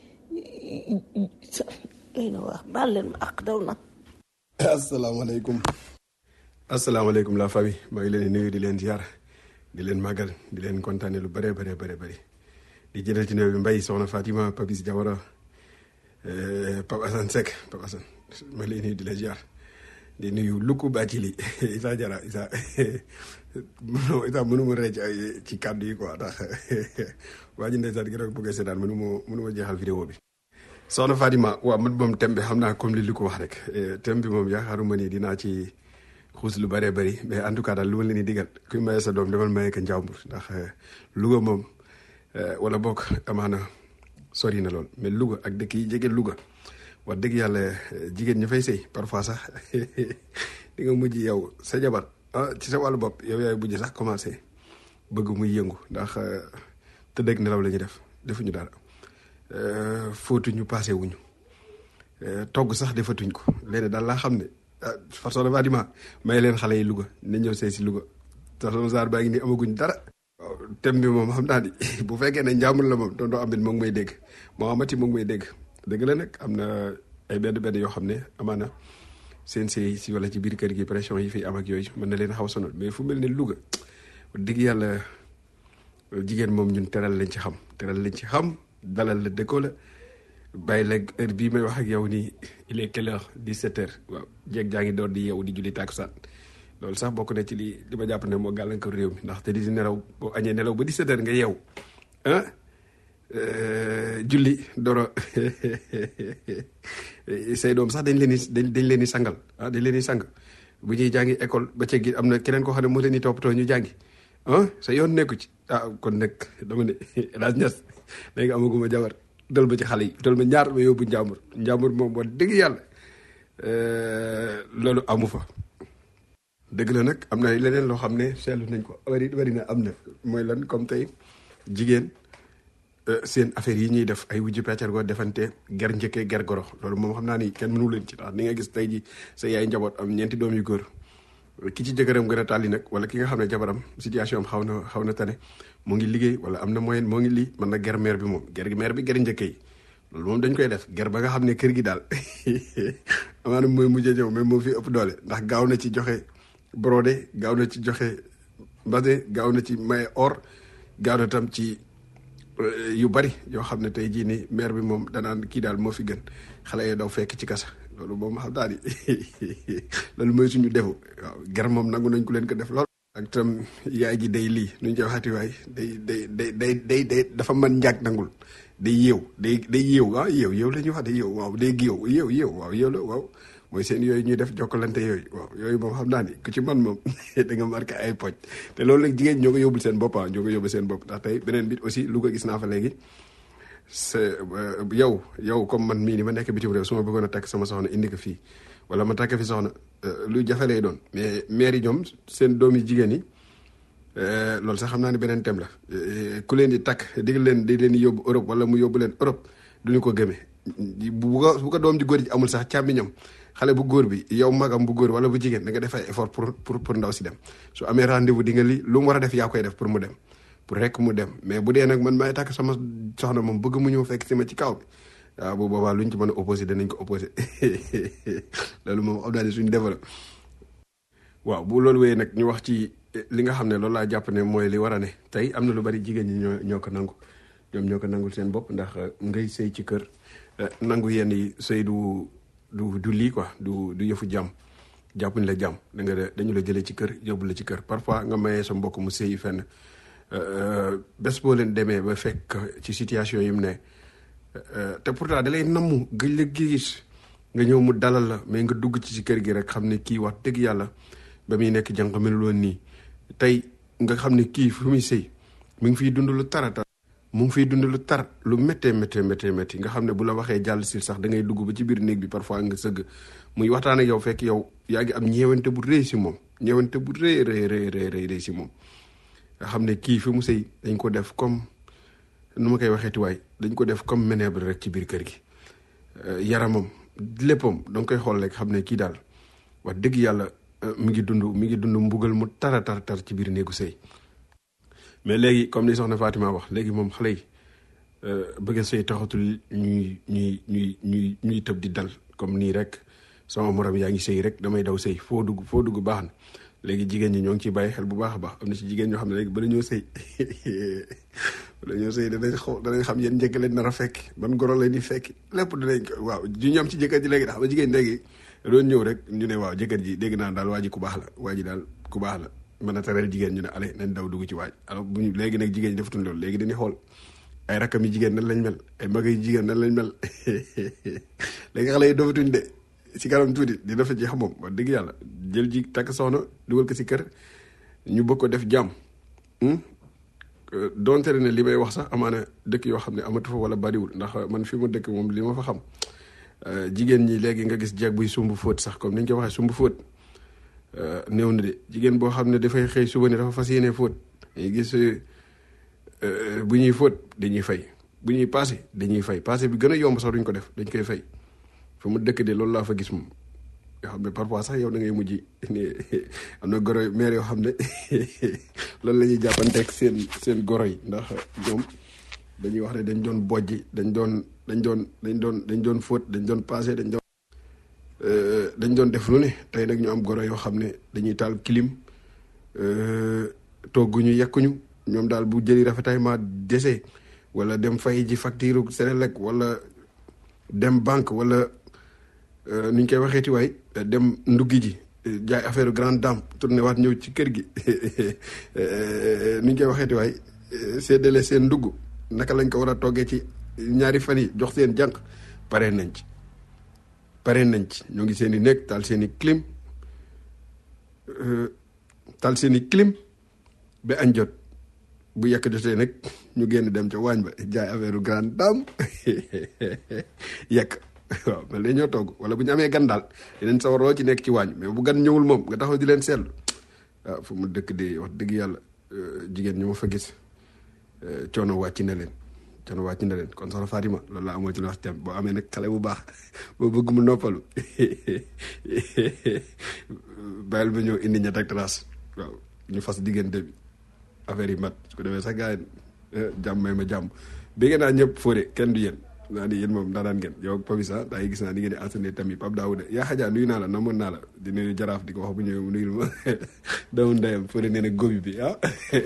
doy na wax baal leen ma ak daw na asalaamaaleykum asalaamaaleykum la famille maa ngi leen di nuyu di leen ziar di leen màggal di leen kontaane lu bëree bëree bëri bëri di jëlee ci néew bi Mbaye soxna Fatima Papis Diawara eh, Pape Assane Seck Pape Assane maa ngi lay nuyu di leen ziar di nuyu Luku Bacili Isa Jara Isa mënoo Isa mënu ma rëcc ay ci kàddu yi quoi ndax waa ji ndeysaan gi rek bëggee seetaan mënu ma mënu ma jeexal vidéo bi soxna Fatima waaw man moom thème bi xam naa comme li li ko wax rek eh, thème bi moom yaakaaruma ni dinaa ci xuus lu bëree bëri mais en tout cas daal lu ma leen di digal kuy maye sa doom demal maye ko njàmbur ndax eh, Louga moom eh, wala bokk amaana sori na lool mais Louga ak dëkk yi jege Louga wax dëgg yàlla eh, jigéen ñi fay sëy parfois sax di nga mujj yow sa jabar ah ci sa wàllu bopp yow yaay mujj sax commencé bëgg muy yëngu ndax eh, tëdd ak nelaw la ñuy def defuñu dara eh, fóotuñu passé wuñu Eh, togg sax defatuñ ko léegi daal laa xam ne ah façon dafa dima may leen xale yi Louga na ñëw see si Louga te sama saar baa ngi nii amaguñ dara. waaw thème bi moom xam naa ni bu fekkee ne njàmbur la moom tonton Amady moo ngi may dégg moo amati moo ngi may dégg dëgg la nag am na ay benn benn yoo xam ne amaana seen sëy si wala ci biir kër gi pression yi fi am ak yooyu mën na leen xaw a sonal mais fu mel ne Louga wax dëgg yàlla jigéen moom ñun teral lañ ci xam teral lañ ci xam dalal la dëkkoo la. bàyyi la heure bii may wax ak yow nii il est quelle heure 17 heures waaw jéeg jaa ngi door di yeewu di julli tàkkusaan loolu sax bokk na ci li li ma jàpp ne moo gàllankoor réew mi ndax te di nelaw boo añee nelaw ba 17 heures nga yeewu ah julli doro say doom sax dañ leen di dañ dañ leen di sangal ah dañ leen di sang bu ñuy jàngi école ba ceeg gi am na keneen koo xam ne moo leen di toppatoo ñu jàngi ah sa yoon nekku ci ah kon nag dama ne El Hadj Niass léegi amaguma jabar dal ba ci xale yi dal ma ñaar ma yóbbu njàmbur njàmbur moom wax dëgg yàlla loolu amu fa dëgg la nag am na leneen loo xam ne seetlu nañ ko wari wari na am na mooy lan comme tey jigéen seen affaire yi ñuy def ay wujju peccar goo defante ger njëkkee ger goro loolu moom xam naa ni kenn mënu leen ci ndax ni nga gis tey ji sa yaay njaboot am ñeenti doom yu góor ki ci jëkkëram gën a tàlli nag wala ki nga xam ne jabaram situation am xaw na xaw na tane mu ngi liggéey wala am na moyen moo ngi lii mën na ger meer bi moom ger meer bi ger njëkk yi loolu moom dañ koy def ger ba nga xam ne kër gi daal amaana mooy mujjee ñëw mais moo fi ëpp doole ndax gaaw na ci joxe brodé gaaw na ci joxe mbase gaaw na ci maye or gaaw na tam ci yu bari yoo xam ne tey jii nii maire bi moom danaan kii daal moo fi gën xale yi daw fekk ci kasa loolu moom xam daal di loolu mooy suñu defu waaw ger moom nangu nañ ko leen ko def lool. ak tam yaay ji day lii nu ñu koy waxati waay day day day day day day dafa mën njaag nangul day yéew day day yéew ah yéew yéew la ñuy wax day yéew waaw day géew yéew yéew waaw yéew la waaw mooy seen yooyu ñuy def jokkalante yooyu waaw yooyu moom xam naa ni ku ci man moom da nga marqué ay poj te loolu nag jigéen ñoo ko yóbbul seen bopp ah ñoo ko yóbbul seen bopp ndax tey beneen bi aussi lu ko gis naa fa léegi sa yow yow comme man mii ni ma nekk bitim réew su ma bëggoon a takk sama soxna indi ko fii wala ma takk fi soxna lu jafe lay doon mais maire yi ñoom seen doom yi jigéen yi loolu sax xam naa ne beneen thème la ku leen di takk dig leen di leen di yóbbu Europe wala mu yóbbu leen Europe duñu ko gëmee bu ko bu ko doom ji góor ji amul sax càmmiñam xale bu góor bi yow magam bu góor wala bu jigéen da nga def ay effort pour pour pour ndaw si dem su amee rendez-vous di nga li lu mu war a def yaa koy def pour mu dem pour rek mu dem mais bu dee nag man maay takk sama soxna moom bëgg mu ñëw fekk si ma ci kaw bi waaw bu boobaa luñ ci mën a opposé danañ ko opposé loolu moom xam naa ne suñu développé waaw bu loolu wéyee nag ñu wax ci li nga xam ne loolu laa jàpp ne mooy li war a ne tey am na lu bari jigéen ñi ñoo ñoo ko nangu ñoom ñoo ko nangul seen bopp ndax ngay sëy ci kër nangu yenn yi sëy du du du lii quoi du du yëfu jàmm jàppuñ la jàmm da nga dañu la jëlee ci kër yóbbu la ci kër parfois nga mayee sa mbokk mu sëyi fenn bés boo leen demee ba fekk ci situation yi mu ne te pourtant da lay namm gëj la gis nga ñëw mu dalal la mais nga dugg ci ci kër gi rek xam ne kii wax dëgg yàlla ba muy nekk jànq melul woon nii tey nga xam ne kii fu muy sëy mu ngi fiy dund lu tarata mu ngi fiy dund lu tar lu méttee méttee méttee métti nga xam ne bu la waxee jàll si sax da ngay dugg ba ci biir néeg bi parfois nga sëgg muy waxtaan ak yow fekk yow yaa ngi am ñeewante bu rëy si moom ñeewante bu rëy rëy rëy rëy rëy rëy si moom nga xam ne kii fi mu sëy dañ ko def comme nu ma koy waxeeti waay dañ ko def comme ménèbre rek ci biir kër gi yaramam léppam da nga koy xool rek xam ne kii daal wax dëgg yàlla mi ngi dund mi ngi dund mbugal mu tara tar tar ci biir néegu sëy mais léegi comme ni soxna Fatima wax léegi moom xale yi bëgg a sëy taxatul ñuy ñuy ñuy ñuy ñuy tëb di dal comme nii rek sama morom yaa ngi sëy rek damay daw sëy foo dugg foo dugg baax na léegi jigéen ñi ñoo ngi ciy bàyyi xel bu baax a baax am na ci jigéen ñoo xam ne léegi bala ñoo sëy bala ñoo sëy danañ xaw danañ xam yéen njëkk leen nar a fekk ban goro leen di fekk lépp danañ ko waaw ju ñu am ci jëkkër ji léegi xam nga jigéen léegi doon ñëw rek ñu ne waaw jëkkër ji dégg naa daal waa ji ku baax la waa ji daal ku baax la mën a tereel jigéen ñu ne ale nañ daw dugg ci waaj alors bu ñu léegi nag jigéen ñi defatuñ loolu léegi dañuy xool ay rakkam yi jigéen nan lañ mel ay mag yi jigéen nan lañ mel léegi xale yi dofatuñ de si kanam tuuti di dafa ci xam moom wax dëgg yàlla jël ji takk soxna dugal ko si kër ñu bëgg ko def jàmm donte ne li may wax sax amaana dëkk yoo xam ne amatu fa wala bariwul ndax man fi ma dëkk moom li ma fa xam jigéen ñi léegi nga gis jeeg buy sumb fóot sax comme ni ñu ko waxee sumb fóot néew na de jigéen boo xam ne dafay xëy suba ne dafa fas yéene fóot dañuy gis bu ñuy fóot dañuy fay bu ñuy paase dañuy fay paase bi gën a yomb sax duñ ko def dañ koy fay fa mu dëkk de loolu laa fa gis moom yoo xam ne parfois sax yow da ngay mujj ne am na goro maire yoo xam ne loolu la ñuy jàppanteeg seen seen goro yi ndax ñoom dañuy wax ne dañ doon bojji dañ doon dañ doon dañ doon dañ doon fóot dañ doon passé dañ doon dañ doon def lu ne tey nag ñu am goro yoo xam ne dañuy taal clim togguñu yekkuñu ñoom daal bu jëli rafetaillement dese wala dem fay ji facture Senelec wala dem banque wala nu ñu koy waxeeti waay dem nduggi ji jaay affaire grande dame tourné waat ñëw ci kër gi nu ñu koy waxeeti waay séddale seen ndugg naka lañ ko war a toggee ci ñaari fan yi jox seen jànq pare nañ ci pare nañ ci ñoo ngi seen i nekk taal seen i clim taal seen i clim ba añ jot bu yàq jotee nag ñu génn dem ca waañ ba jaay affaire grande dame yàq waaw mel ne ñoo togg wala bu ñu amee gan daal yeneen sawar loo ci nekk ci waañ mais bu gan ñëwul moom nga taxaw di leen seetlu waaw fu mu dëkk de wax dëgg yàlla jigéen ñu ma fa gis coono wàcc na leen coono wàcc na leen kon soxna Fatima loolu laa amoo ci lu wax tem boo amee nag xale bu baax boo bëgg mu noppalu bàyyil ba ñëw indi ñett ak trace waaw ñu fas diggante bi affaire yi mat su ko defee sax gars yi jàmm may ma jàmm bégg naa ñëpp fóore kenn du yéen naa ni yéen moom daanaan ngeen yow ak Pabisa daa gis naa ni ngeen di enseigné tamit Pape Daouda yaa xajaa nuyu naa la namoon naa la di nuyu jaraaf di ko wax bu ñëwee mu nuyul ma doomu ndeyam fóore nee na góobi bi ah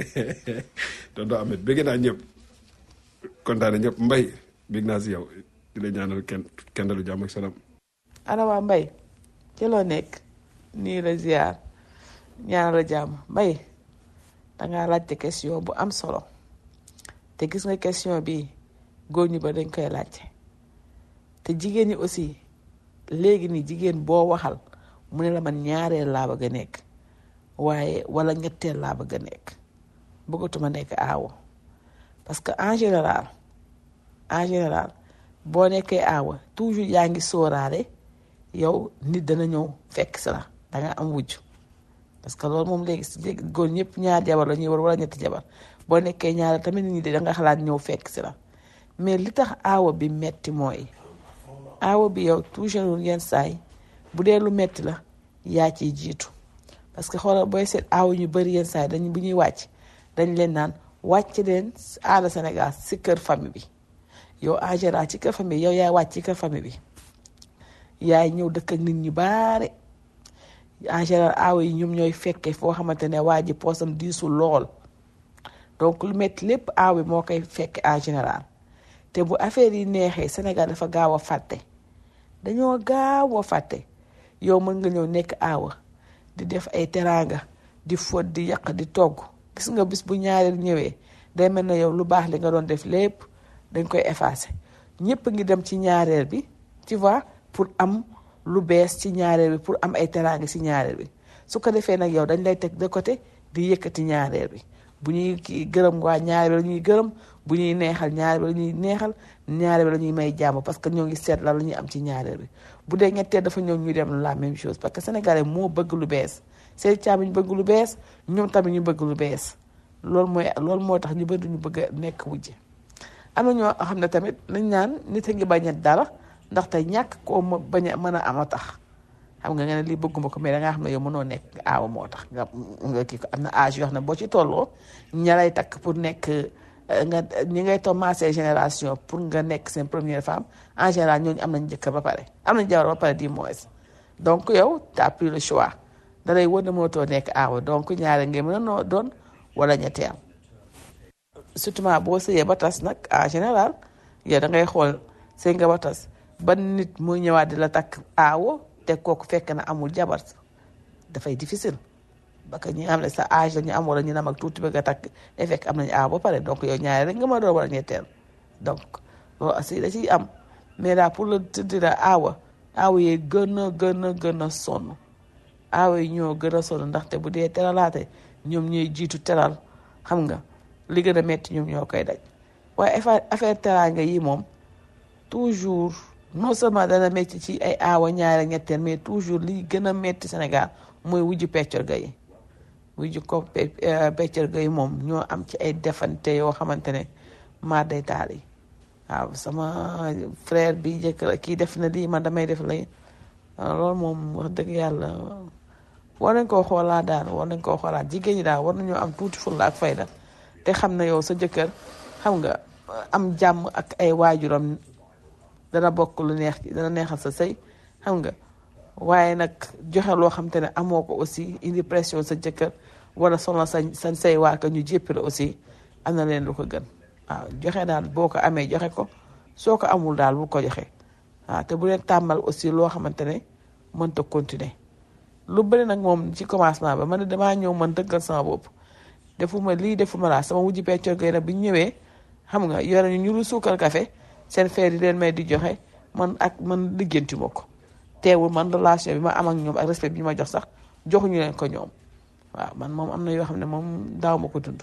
tonton Ahmed bégg naa ñëpp kontaan na ñëpp mbay bég naa si yow di la ñaanal kenn kenn dalu jàmm ak salaam ana waa mbay ci loo nekk nii la ziar ñaanal la jàmm mbay dangaa laajte question bu am solo te gis nga question bi góor ñi ba dañ koy laajte te jigéen ñi aussi léegi ni jigéen boo waxal mu ne la man ñaareel laa bëgg a nekk waaye wala ñetteel laa bëgg a nekk bëggatuma nekk aawo parce que en général en général boo nekkee aawa toujours yaa ngi sóoraale yow nit dana ñëw fekk si la danga am wujj parce que loolu moom léegi si góor ñëpp ñaar jabar la ñuy war wala ñetti jabar boo nekkee ñaar tamit nit ñi de danga xalaat ñëw fekk si la mais li tax aawa bi metti mooy aawa bi yow toujours yenn saay bu dee lu metti la yaa ciy jiitu parce que xoolal booy seet aawa ñu bëri yenn saay dañ bu ñuy wàcc dañ leen naan wàcc leen aada Sénégal si kër famille bi yow en général ci kër famille yow yaay wàcc ci kër famille bi yaay ñëw dëkk ak nit ñi baare en général aawa yi ñoom ñooy fekkee foo xamante ne waa ji poosam diisul lool donc lu metti lépp aawa bi moo koy fekke en général te bu affaire yi neexee Sénégal dafa gaaw a fàtte dañoo gaaw a fàtte yow mën nga ñëw nekk aawa di def ay teraanga di fóot di yàq di togg gis nga bis bu ñaareel ñëwee day mel na yow lu baax li nga doon def lépp dañ koy effacer ñëpp ngi dem ci ñaareel bi tu vois pour am lu bees ci ñaareel bi pour am ay teraanga ci ñaareel bi su ko defee nag yow dañ lay teg de côté di yëkkati ñaareel bi bu ñuy kii gërëm waa ñaareel bi la ñuy gërëm bu ñuy neexal ñaareel bi la ñuy neexal ñaareel bi la ñuy may jàmm parce que ñoo ngi seet la la ñuy am ci ñaareel bi bu dee ñetteel dafa ñëw ñu dem la même chose parce que sénégalais moo bëgg lu bees seen caam ñu bëgg lu bees ñoom tamit ñu bëgg lu bees loolu mooy loolu moo tax ñu bëri ñu bëgg a nekk wujje am na ñoo xam ne tamit nañ naan nit a ngi bañ a dara ndaxte ñàkk koo ma bañ a mën a am a tax xam nga nga ne lii bëgguma ko mais da ngaa xam ne yow mënoo nekk aawa moo tax nga nga kii ko am na âge yoo xam ne boo ci tolloo ña lay takk pour nekk nga ñi ngay commencé génération pour nga nekk seen première femme en général ñooñu am nañ jëkkër ba pare am nañ jabar ba pare di moins donc yow t'as pris le choix da lay wër ne mënatoo nekk aawa donc ñaare ngay mën a noo doon wala ñetteel surtout boo sëyee ba tas nag en général yow da ngay xool sëy nga ba tas ban nit muy ñëwaat di la takk aawo te kooku fekk na amul jabar dafay difficile parce que ñi nga xam ne sa âge la ñu am wala ñu nam ak tuuti bëgg a takk day fekk am nañu aaw ba pare donc yow ñaari rek nga ma doon wala ñetteel donc loolu aussi da ciy am mais daal pour le te dire aawa aawa yi gën a gën a gën a sonn aawa yi ñoo gën a sonn ndaxte bu dee teralaate ñoom ñooy jiitu teral xam nga li gën a metti ñoom ñoo koy daj waaye affaire affaire teraanga yi moom toujours non seulement dana metti ci ay aawa ñaari ñetteel mais toujours li gën a metti Sénégal mooy wujju peccor ga yi wujju ko peccor ga yi moom ñoo am ci ay defante yoo xamante ne maar day taal yi waaw sama frère bi jëkk kii def na lii man damay def lay loolu moom wax dëgg yàlla war nañ koo xoolaat daal war nañ koo xoolaat jigéen ñi daal war nañoo am tuuti fulla ak fayda te xam na yow sa jëkkër xam nga am jàmm ak ay waajuram dana bokk lu neex dana neexal sa sëy xam nga waaye nag joxe loo xam te ne amoo ko aussi indi pression sa jëkkër wala sonal sa sa say waa ka ñu jéppi la aussi am na leen lu ko gën waaw joxe daal boo ko amee joxe ko soo ko amul daal bu ko joxe waaw te bu leen tàmmal aussi loo xamante ne mënta continuer lu bëri nag moom ci commencement ba man damaa ñëw man dëggal sama bopp defuma lii defuma laa sama wujji peccor gay nag bi ñu ñëwee xam nga yore ñu ñu lu suukar café seen feer yi leen may di joxe man ak man liggéenti ma ko teewul man relation bi ma am ak ñoom ak respect bi ñu ma jox sax joxuñu leen ko ñoom waaw man moom am na yoo xam ne moom daaw ma ko dund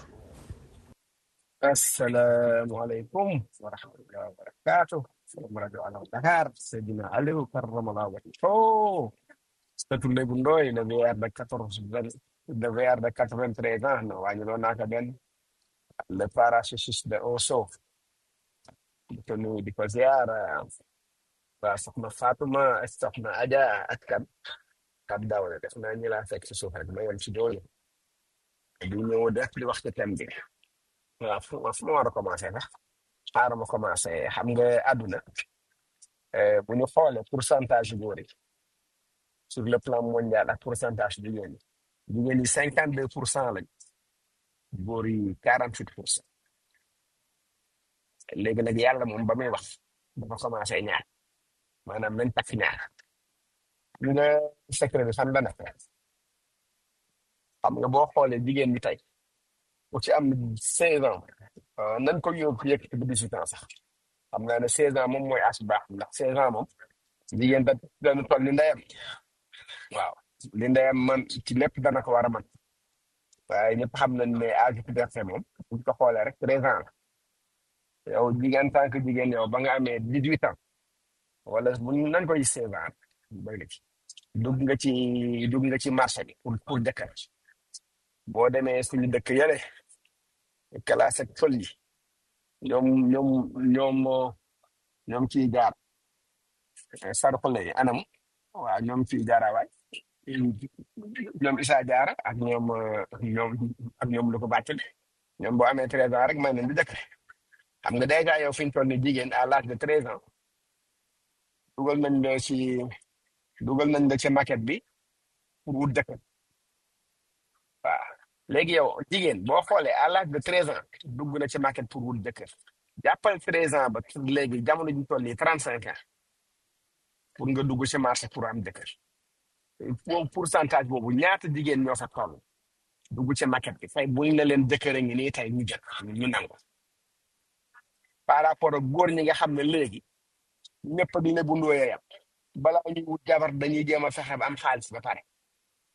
Assalamualaikum warahmatullahi wabarakatuh. Salam rajo Alam Dakar. Seydina Aliou karramallahu wajhahu. Statut Lébu Ndoye le VR de 14 vingt- le VR de 93 ans no wàññiloo naa ko benn le parachutiste de Osso di ko nuyu di ko ziar waa soxna Fatuma ak soxna Aja ak kan Kab Dawle def naa ñi laa fekk ci suuf rek ma yem ci doole di ñëw def di wax ci thème bi waaw fu fu ma war a commencé sax xaaral ma commencé xam nga àdduna eh, bu ñu xoolee pourcentage yu góor yi sur le plan mondial ak pourcentage jigéen ñi jigéen ñi cinquante deux pour cent lañ góor yi quarante huit pour cent léegi nag yàlla moom ba muy wax dafa commencé ñaar maanaam nañ takk ñaar ñu nga secret bi fan la nekk xam nga boo xoolee jigéen bi tey ku ci am seize ans ah, nañ ko yóbbu yëkkati ba dix huit ans sax xam naa ne seize ans moom mooy as baax ndax seize ans moom jigéen da dana toll ni ndeyam waaw li ndeyam man ci lépp dana ko war a man waaye ñëpp xam nañ ne âge puberté moom buñ ko xoolee rek treize ans la yow jigéen tant que jigéen yow ba nga amee dix huit ans wala bu nañ koy seize ans doy na ci dugg nga ci dugg nga ci marché bi pour pour jëkkër boo demee suñu dëkk yële classe ak fël yi ñoom ñoom ñoom ñoom ciy jaar sarxule yi anam waaw ñoom ciy jaarawaay ñoom Issa Diarra ak ñoom eh, ñoom ak ñoom lu ko bàccul ñoom boo amee treize ans rek may nañ di dëkk xam nga dèjà yow fi ñu toll ni jigéen à l'âge de treize ans dugal nañ la ci dugal nañ la ci maquette bi pour wut dëkk waaw léegi yow jigéen boo xoolee à l'âge de treize ans dugg na ci maquette pour wut dëkk jàppal treize ans ba léegi jamono ji toll nii trente cinq ans pour nga dugg ci marché pour am dëkk pour pourcentage boobu ñaata jigéen ñoo fa toll dugg ci maquette bi tey buñ la leen jëkkër a ngi nii tey ñu jëkk ñu nangu par rapport ak góor ñi nga xam ne léegi ñëpp ak lébu ndooye yam balaa ñuy wut jabar dañuy jéem a fexe ba am xaalis ba pare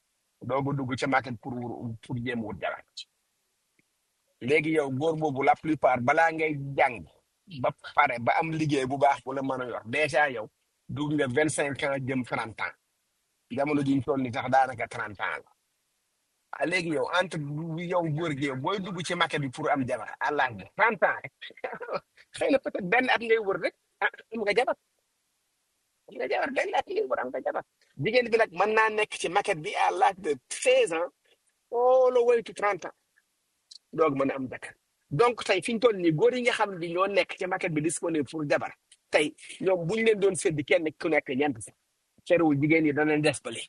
doog a dugg ca market pour pour jéem wut jabar léegi yow góor boobu la plupart balaa ngay jàng ba pare ba am liggéey bu baax bu la mën a yor dèjà yow dugg nga vingt cinq ans jëm trente ans jamono ji ñu toll ni sax daanaka trente ans la ah léegi yow entre yow góor gi yow booy dugg ci market bi pour am jabar à l'âge de trente ans rek xëy na peut-être benn at ngay wër rek ah am nga jabar am nga jabar benn at ngay wër am nga jabar jigéen bi nag mën naa nekk ci market bi à l'âge de seize ans all the way to trente ans doog mën a am jabar donc tey fi ñu toll nii góor yi nga xam ne ñoo nekk ci market bi disponible pour jabar tey ñoom bu ñu leen doon séddi kenn ku nekk ñeent sax terewul jigéen yi danañ des ba léegi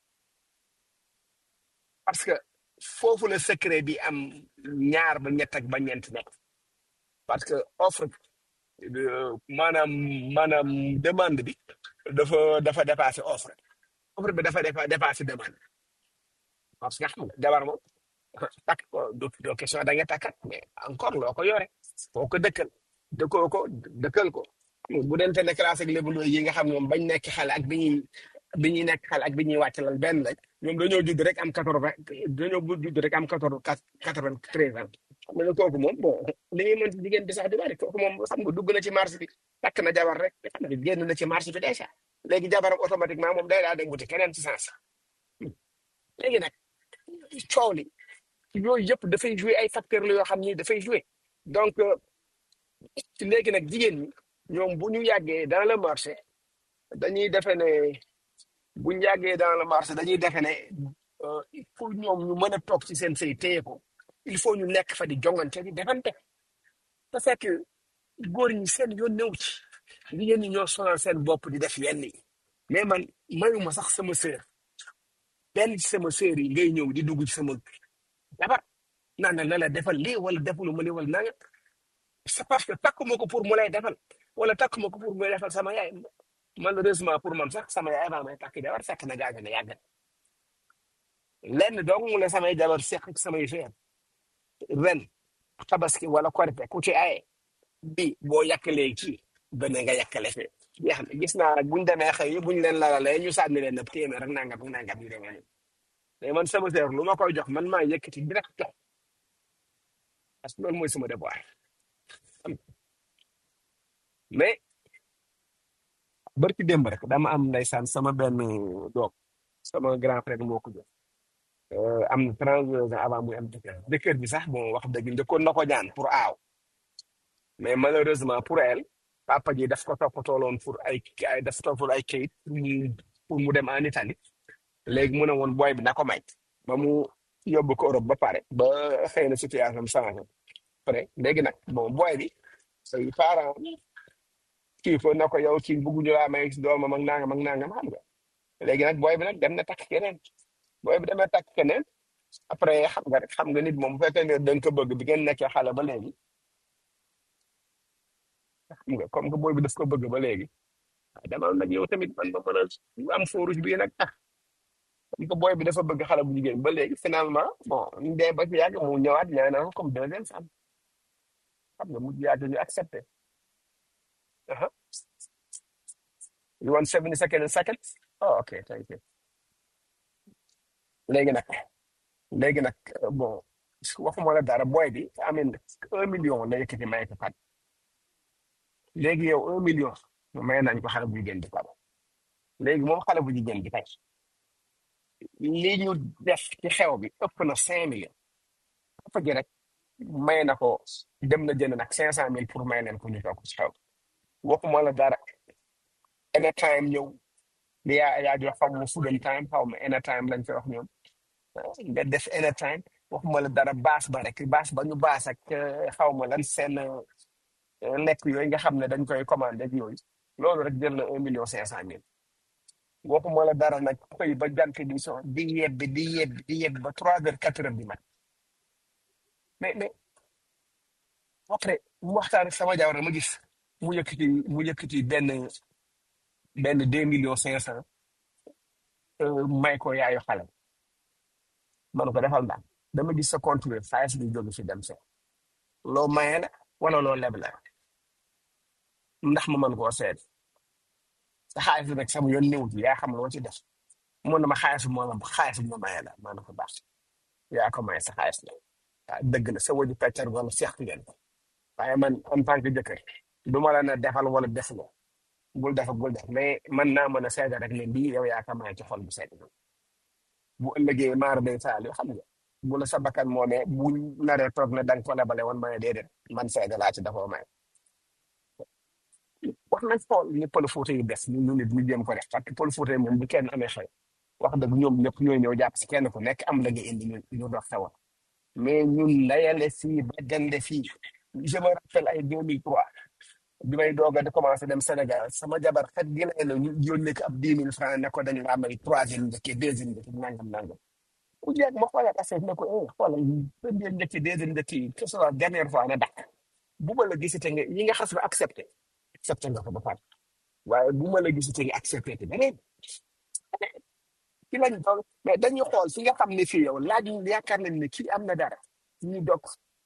parce que foofu la secret bi am ñaar ba ñett ak ba ñeent nekk parce que offre euh, maanaam maanaam demande bi dafa dafa dépassé offre offre bi dafa dépa- dépassé demande parce que xam nga jabar moom takk ko du du question da nga takkat mais encore loo ko yore foo ko dëkkal dëkkoo ko dëkkal ko bu dente ne classe ak lébaloo yi nga xam ñoom bañ nekk xale ak bi ñuy bi ñuy nekk xale ak bi ñuy wàcc lal benn lañ ñoom dañoo judd rek am quatre vingt dañoo judd rek am quatorze quatre vingt treize ans xam nga ne kooku moom bon li ñuy mën ci jigéen bi sax du bari kooku moom xam nga dugg na ci marché bi takk na jabar rek xam nga génn na ci marché bi déjà léegi jabaram automatiquement moom day daa dem wuti keneen ci sens léegi nag coow li yooyu yëpp dafay jouer ay facteurs la yoo xam ni dafay jouer donc euh, ci léegi nag jigéen ñi ñoom bu ñu yàggee dans le marché dañuy defe ne bu ñu yàggee dans le marché dañuy defe ne euh, pour ñoom ñu mën a toog ci seen sëy téye ko il faut ñu nekk fa di jongante di defante te fekk góor ñi seen yoon néew ci jigéen ñi ñoo sonal seen bopp di def yenn yi mais man mayuma sax sama sœur benn ci sama sœur yi ngay ñëw di dugg ci sama jabar naan na la defal lii wala defulu ma lii wala nanga c'est parce que takkuma ko pour mu lay defal wala takkuma ko pour mu lay defal sama yaay malheureusement pour man sax sama yaay maa may takk jabar fekk na gaañ na yàgg na lenn dong mu la samay jabar seq ak samay sœur ren tabaski wala korite ku ci aye bi boo yàkkalee kii beneen nga yàkkale fee jeex na gis naa nag buñ demee xëy buñ leen lalalee ñu sànni leen nëb téeméer rek nangam ak nangam yu demee nii mais man sama sœur lu ma koy jox man maa yëkkati direct jox parce que loolu mooy sama devoir mais barki démb rek dama am ndeysaan sama benn doom sama grand frère moo ko jox Euh, am na 32 ans avant muy am jëkkër jëkkër bi sax bon wax dëgg njëkkoon na ko ñaan pour aaw mais malheureusement pour elle papa ji daf ko toppatooloon pour ay ay daf toppatool ay kayit pour mu pour mu dem en Italie léegi mu ne woon booy bi na ko may ba mu yóbbu ko Europe ba pare ba xëy na situation am changé après léegi nag bon booy bi say parents kii ko na ko yow kii bëgguñu laa may doomam ak nangam ak nangam xam nga léegi nag booy bi nag dem na takk keneen booy bi demee takk keneen après xam nga rek xam nga nit moom bu fekkee ne da nga ko bëgg bi ngeen nekkee xale ba léegi xam nga comme que booy bi daf ko bëgg ba léegi ah demal nag yow tamit man ma mën a am fooruj bii nag ah comme que booy bi dafa bëgg xale bu jigéen ba léegi finalement bon ñu dee ba ci yàgg mu ñëwaat ñaanal ko comme deuxième femme xam nga mu yàgg ñu accepté aha you want seventy second seconds oh ok thank you léegi nag léegi nag euh, bon waxuma la dara booy bi amin un million la yëkkati may ko kat léegi yow un million may nañ ko xale bu jigéen bi quoi léegi moom xale bu jigéen bi tey li ñu def ci xew bi ëpp na cinq millions ëpp ji rek may na ko dem na jënd nag cinq cent mille pour may leen ko ñu toog ci xew bi waxuma la dara anytime ñëw li yaa yaa jox xaw ma full time xaw ma anytime lañ koy wax ñoom nga def anytime waxuma la dara baas ba rek baas ba ñu baas ak eh, xaw ma lan seen eh, lekk yooyu nga xam ne dañ koy commandé ak yooyu loolu rek jël na un million cinq cent mille waxuma la dara nag xëy ba jant di so di yebbi di yebbi di yebbi ba trois heures quatre heures du mat mais mais après mu waxtaan ak sama jabar ma gis mu yëkkati mu yëkkati benn benn deux millions cinq cent may ko yaayu xale man ko defal ndax dama gis sa compte bi xaalis bi jóge fi dem se loo maye la wala loo leb la ndax ma mën koo seet sa xaalis bi nag sama yoon néew ci yaa xam loo ci def mun na ma xaalis moo la xaalis bi ma maye la maa na ko baax yaa ko maye sa xaalis la ah dëgg la sa waju peccar wala seex ngeen ko waaye man en tant que jëkkër du ma la ne defal wala def la bul def bul def mais man naa mën a seede rek ne lii yow yaa ko maye ci xol bu sedd bu ëllëgee maar day taal yoo xam nga bu la sa bakkan moomee bu naree toog ne da nga ko lebale woon maye déedéet man seede laa ci dafoo maye wax nañ xool ni pël Fuuta yi def ñu ñu nit ñu jéem ko def parce que pël Fuuta yi moom bu kenn amee xew wax dëgg ñoom ñëpp ñooy ñëw jàpp si kenn ku nekk am la nga indi ñu ñu dox xewal mais ñun layale fii ba gande fii je me rappelle ay 2003 bi may doog a di commencé dem Sénégal sama jabar xet gi lay la ñu yónnee ko ab 10 000 francs ne ko dañu laa may troisième njëkkee deuxième njëkkee nangam nangam ku jeeg ma xoolaat affaire ne ko eh xoolal premier njëkkee deuxième njëkkee yi que ce soit dernière fois na dakk bu ma la gisite nga yi nga xas ba accepté accepté nga ko ba pare waaye bu ma la gisite nga accepté te beneen ci lañ toll mais dañuy xool fi nga xam ne fii yow laaj yaakaar nañ ne kii am na dara ñu dog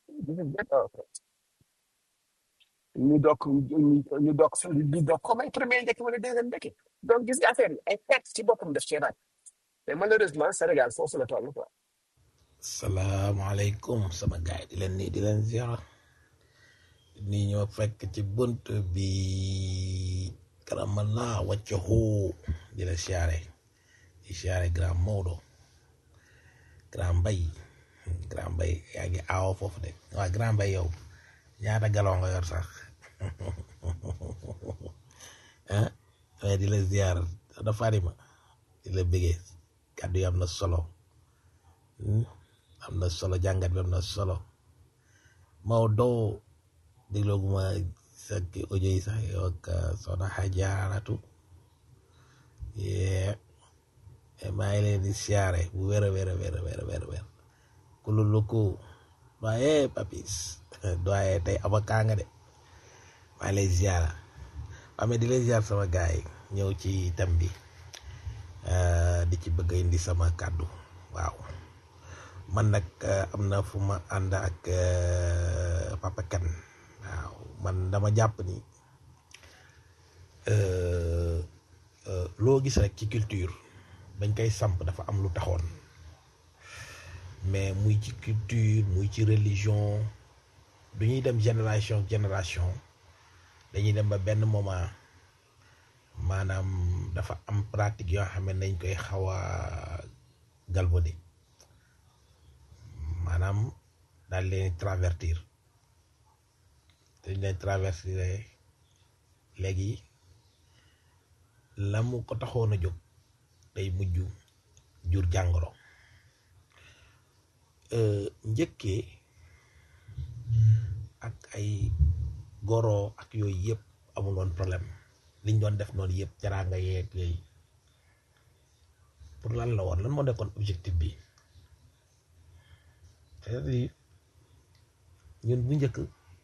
ñu dog ñu dog ñu dog comme ay premier njëkk wala deuxième njëkk donc gis nga affaire yi ay perte ci boppam def ci raaj mais malheureusement Sénégal foofu la toll quoi. salaamaaleykum sama gaay di leen nii di leen ziara ni ñoo fekk ci bunt bi karamala wàcce xoo di la siyaare di siyaare grand Maodo grand Mbay grand Mbay yaa ngi aawo foofu de waaw grand Mbay yow ñaata galon nga yor sax ah waaye di la ziar da farima di la bëggee kàddu yi am na solo am na solo jàngat bi am na solo Maodo déglooguma sa audio yi sax yow ak soxna Xajaaratu yee maa ngi leen di siyaare bu wér a wér a wér a wér a wér a wér kululuku doye papis doye tey avocat nga de maa ngi lay ziara waa mais di lay ziar sama gars yi ñëw ci thème bi di ci bëgg a indi sama kàddu waaw man nag am na fu ma ànd ak Papa Kane waaw man dama jàpp ni loo gis rek ci culture bañ koy samp dafa am lu taxoon mais muy ci culture muy ci religion du ñuy dem génération génération dañuy dem ba benn moment maanaam dafa am pratique yoo xam ne dañ koy xaw a galvaudé maanaam daal leen travertir dañ leen travertir léegi la mu ko taxoon a jóg day mujj jur jàngoro njëkkee ak ay goro ak yooyu yëpp amul woon problème liñ doon def noonu yëpp jaraanga yeeg yooyu pour lan la woon lan moo nekkoon objectif bi c'est-à-dire ñun bu njëkk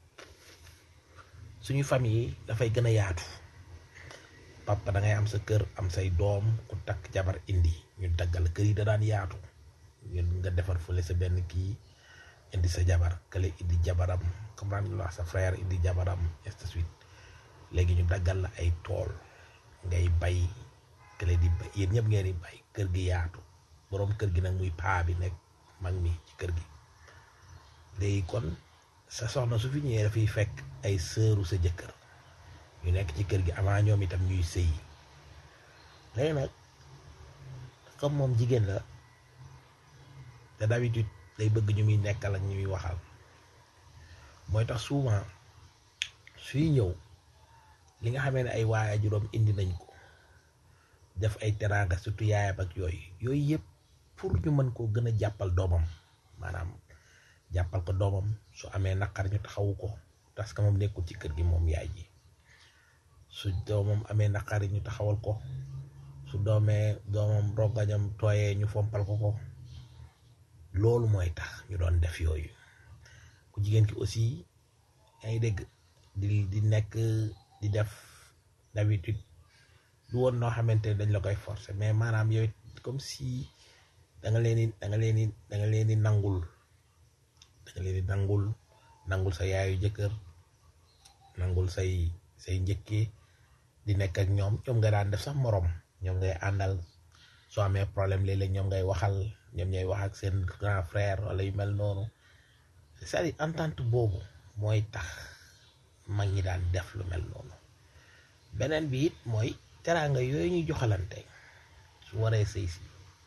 suñu famille yi dafay gën a yaatu papa da ngay am sa kër am say doom ku takk jabar indi ñu daggal kër yi da daan yaatu ñun nga defar fële sa benn kii indi sa jabar kële indi jabaram comprendre nga wax sa frère indi jabaram et de suite léegi ñu daggal la ay tool ngay bay kële di bay yéen ñëpp ngeen di bay kër gi yaatu boroom kër gi nag muy paa bi nekk mag mi ci kër gi léegi kon sa soxna su fi ñëwee dafay fekk ay sëru sa jëkkër ñu nekk ci kër gi avant ñoom itam ñuy sëy léegi nag comme moom jigéen la te d'habitude day bëgg ñu muy nekkal ak ñu muy waxal mooy tax souvent suy ñëw li nga xamee ne ay waaya juróom indi nañ ko def ay teraanga surtout yaayam ak yooyu yooyu yëpp pour ñu mën koo gën a jàppal doomam maanaam jàppal ko doomam su amee naqar ñu taxawu ko parce que moom nekkul ci kër gi moom yaay ji su doomam amee naqar ñu taxawal ko su doomee doomam rongañam tooyee ñu fompal ko ko loolu mooy tax ñu doon def yooyu ku jigéen ki aussi yaa ngi dégg di di nekk di def d'habitude du woon noo xamante ne dañ la koy forcer mais maanaam yow it comme si da nga leen di da nga leen di da nga leen di nangul da nga leen di nangul nangul sa yaayu jëkkër nangul say say njëkkee di nekk ak ñoom ñoom nga daan def sax morom ñoom ngay àndal soo amee problème léeg-léeg ñoom ngay waxal ñoom ñooy wax ak seen grand frère wala yu mel noonu c'est-à-dire entente boobu mooy tax mag ñi daan def lu mel noonu beneen bi it mooy teraanga yooyu ñuy joxalante su waree sëy si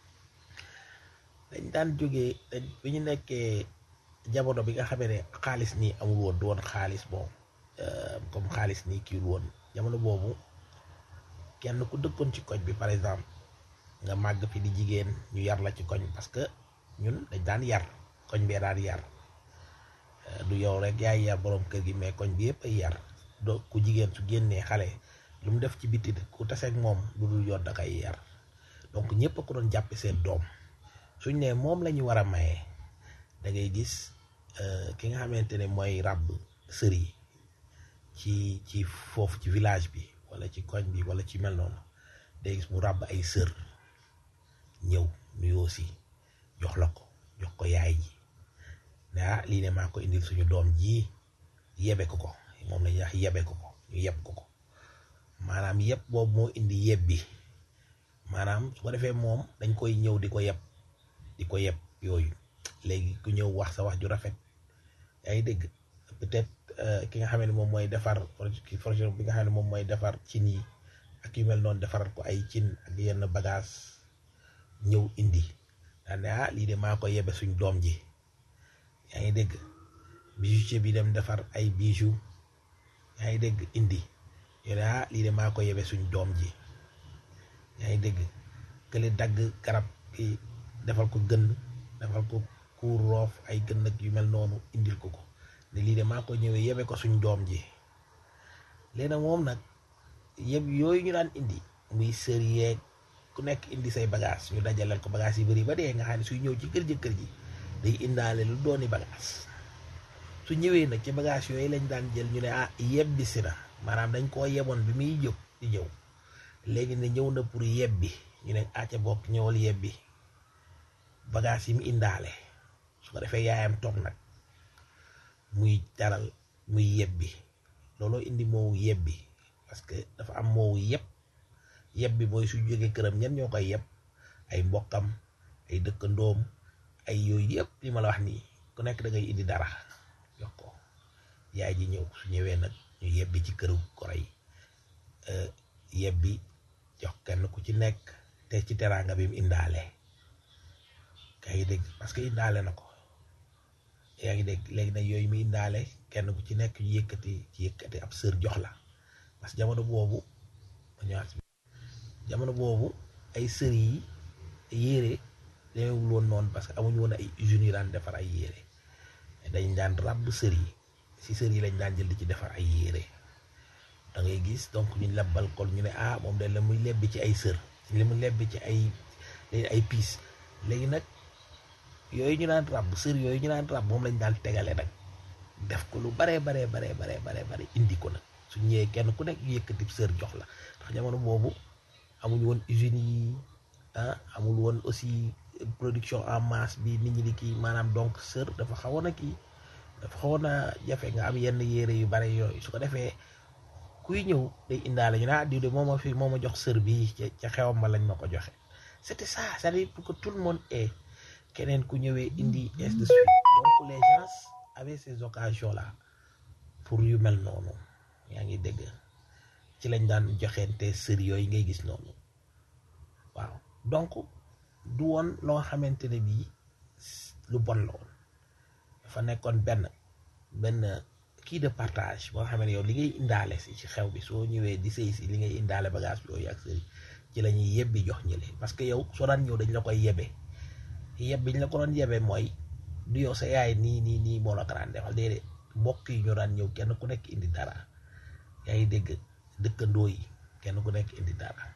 dañ daan jógee dañ bi ñu nekkee jamono bi nga xamee ne xaalis nii amul woon du woon xaalis bon comme xaalis nii kiiwul woon jamono boobu kenn ku dëkkoon ci koñ bi par exemple nga màgg fi di jigéen ñu yar la ci koñ parce que ñun dañ daan yar koñ bee daan yar du yow rek yaay yar borom kër gi mais koñ bi yëpp ay yar do ku jigéen su génnee xale lu mu def ci biti ku taseeg moom lu dul yoon da koy yar donc ñëpp a ko doon jàppe seen doom suñ ne moom la ñu war a maye da ngay gis ki nga xamante ne mooy ràbb sër yi ci ci foofu ci village bi wala ci koñ bi wala ci mel noonu day gis mu ràbb ay sër ñëw nuyoo si jox la ko jox ko yaay ji ne ah lii ne maa ko indil suñu doom ji yebe ko ko moom la ñuy wax yebe ko ko ñu yeb ko ko maanaam yeb boobu moo indi yeb bi maanaam su ko defee moom dañ koy ñëw di ko yeb di ko yeb yooyu léegi ku ñëw wax sa wax ju rafet yaa ngi dégg peut-être ki nga xam ne moom mooy defar projet bi nga xam ne moom mooy defar cin yi ak yu mel noonu defaral ko ay cin ak yenn bagage ñëw indi daan ne ah lii de maa ko yebe suñ doom ji yaa ngi dégg bijoutier bi dem defar ay bijoux yaa ngi dégg indi yo ne ah lii de maa ko yebe suñ doom ji yaa ngi dégg kële dagg garab ki defal ko gën defal ko kuur roof ay gën ak yu mel noonu indil ko ko ne lii de maa ko ñëwee yebe ko suñ doom ji léegi nag moom nag yëpp yooyu ñu daan indi muy sër yeeg ku nekk indi say bagage ñu dajaleel ko bagage yi bëri ba dee nga xam ne suy ñëw ci kër jëkkër ji day indaale lu dooni bagage su ñëwee nag ci bagage yooyu lañ daan jël ñu ne ah yebbi si na maanaam dañ koo yeboon bi muy jóg di ñëw léegi ne ñëw na pour yebbi ñu ne acca bokk ñëwal yebbi bagage yi mu indaale su ko defee yaayam toog nag muy jaral muy yebbi looloo indi moowu yebbi parce que dafa am moowu yeb yeb bi mooy su jógee këram ñen ñoo koy yeb ay mbokkam ay dëkkandoom ay yooyu yëpp li ma la wax nii ku nekk da ngay indi dara jox ko yaay ji ñëw su ñëwee nag ñu yebbi ci këru goro yi yebbi jox kenn ku ci nekk te ci teraanga bi mu indaale yaa ngi dégg parce que indaale na ko yaa ngi dégg léegi nag yooyu mu indaale kenn ku ci nekk ñu yëkkati ci yëkkati ab sër jox la parce que jamono boobu ma ñëwaat si jamono boobu ay sër yi yére demeewul woon noonu parce que amuñu woon ay usines yu daan defar ay yére dañ daan ràbb sër yi si sër yi lañ daan jël di ci defar ay yére da ngay gis donc ñu lebbal kon ñu ne ah moom de la muy lebbi ci ay sër li mu lebbi ci ay ay piis léegi nag yooyu ñu daan ràbb sër yooyu ñu daan ràbb moom lañ daan tegale nag def ko lu baree baree baree baree baree bare indi ko nag su ñëwee kenn ku nekk yëkkati sër jox la ndax jamono boobu amuñu woon usines yi ah amul woon aussi production en masse bi nit ñi di kii maanaam donc sër dafa xawoon a kii dafa xawoon a jafe nga am yenn yére yu bare yooyu su ko defee kuy ñëw day indaale ñu ne ah diw de moo ma fi moo ma jox sër bii ca ca xewam ma lañ ma ko joxe c'était ça c'est-à-dire pour que tout le monde ait keneen ku ñëwee indi ainsi de suite donc les gens avaient ces occasions là pour yu mel noonu yaa ngi dégg ci lañ daan joxeente sër yooyu ngay gis noonu waaw donc du woon loo xamante ne bii lu bon la woon dafa nekkoon benn benn kii de partage boo xam ne yow li ngay indaale si ci xew bi soo ñëwee di sëy si li ngay indaale bagage bi yooyu ak sëy ci la ñuy yebbi jox ñële parce que yow soo daan ñëw dañ la koy yebe yeb bi ñu la ko doon yebe mooy du yow sa yaay nii nii nii moo la ko daan defal déedéet mbokk yi ñoo daan ñëw kenn ku nekk indi dara yaa ngi dégg dëkkandoo yi kenn ku nekk indi dara